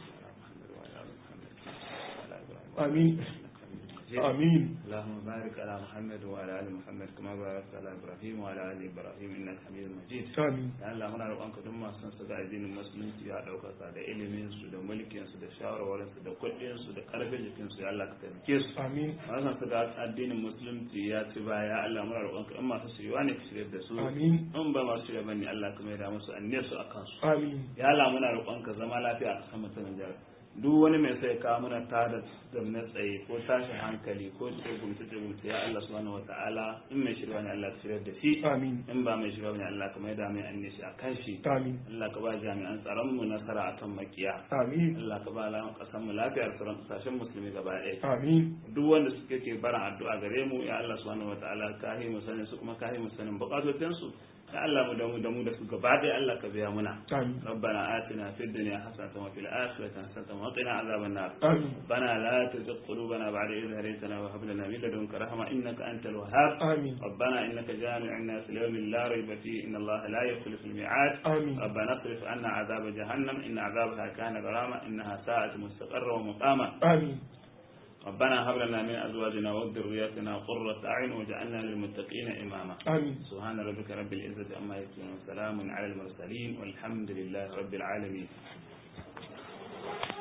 Speaker 2: amin آمين
Speaker 1: اللهم بارك على محمد وعلى آل محمد كما باركت على إبراهيم وعلى آل إبراهيم إنك حميد مجيد
Speaker 2: آمين
Speaker 1: ya Allah muna roƙonka duk masu son su ga addinin musulunci ya ɗaukaka da ilimin su da mulkin su da shawarwarin su da kuɗin su da ƙarfin jikin su ya Allah ka taimake su
Speaker 2: آمين
Speaker 1: masu son su ga addinin musulunci ya ci baya Allah muna roƙonka in masu shirya ne ka shirya da su
Speaker 2: آمين
Speaker 1: in ba masu shirya bane Allah ka mai da musu anne su akan su
Speaker 2: آمين
Speaker 1: ya Allah muna roƙonka zama lafiya a ƙasar mutumin jihar duk wani mai sai kawo muna tada zamne tsaye ko tashin hankali ko tsegumce tsegumce ya Allah subhanahu wataala in mai shirya ne Allah ka shirya da shi
Speaker 2: آمين
Speaker 1: in ba mai shirya ne Allah ka mai da mai anne shi a kan shi
Speaker 2: آمين
Speaker 1: Allah ka ba jami'an tsaron mu nasara akan makiya
Speaker 2: آمين
Speaker 1: Allah ka ba lamun kasan mu lafiyar sauran kasashen musulmi gaba ɗaya
Speaker 2: آمين
Speaker 1: duk wanda suke ke barin addu'a gare mu ya Allah subhanahu wataala ka yi mu sanin su kuma ka yi mu sanin bukatocin su ya Allah mu da mu da mu da su gaba ɗaya Allah ka biya muna
Speaker 2: آمين
Speaker 1: ربنا آتنا في الدنيا حسنة وفي الآخرة حسنة وقنا عذاب النار
Speaker 2: آمين
Speaker 1: ربنا لا تزغ قلوبنا بعد إذ هديتنا وهب لنا من لدنك رحمة إنك أنت الوهاب
Speaker 2: آمين
Speaker 1: ربنا إنك جامع الناس ليوم لا ريب فيه إن الله لا يخلف الميعاد
Speaker 2: آمين
Speaker 1: ربنا اصرف عنا عذاب جهنم إن عذابها كان غراما إنها ساءت مستقرا ومقاما
Speaker 2: آمين
Speaker 1: ربنا هب لنا من أزواجنا وذرياتنا قرة أعين واجعلنا للمتقين إماما
Speaker 2: آمين
Speaker 1: سبحان ربك رب العزة عما يصفون وسلام على المرسلين والحمد لله رب العالمين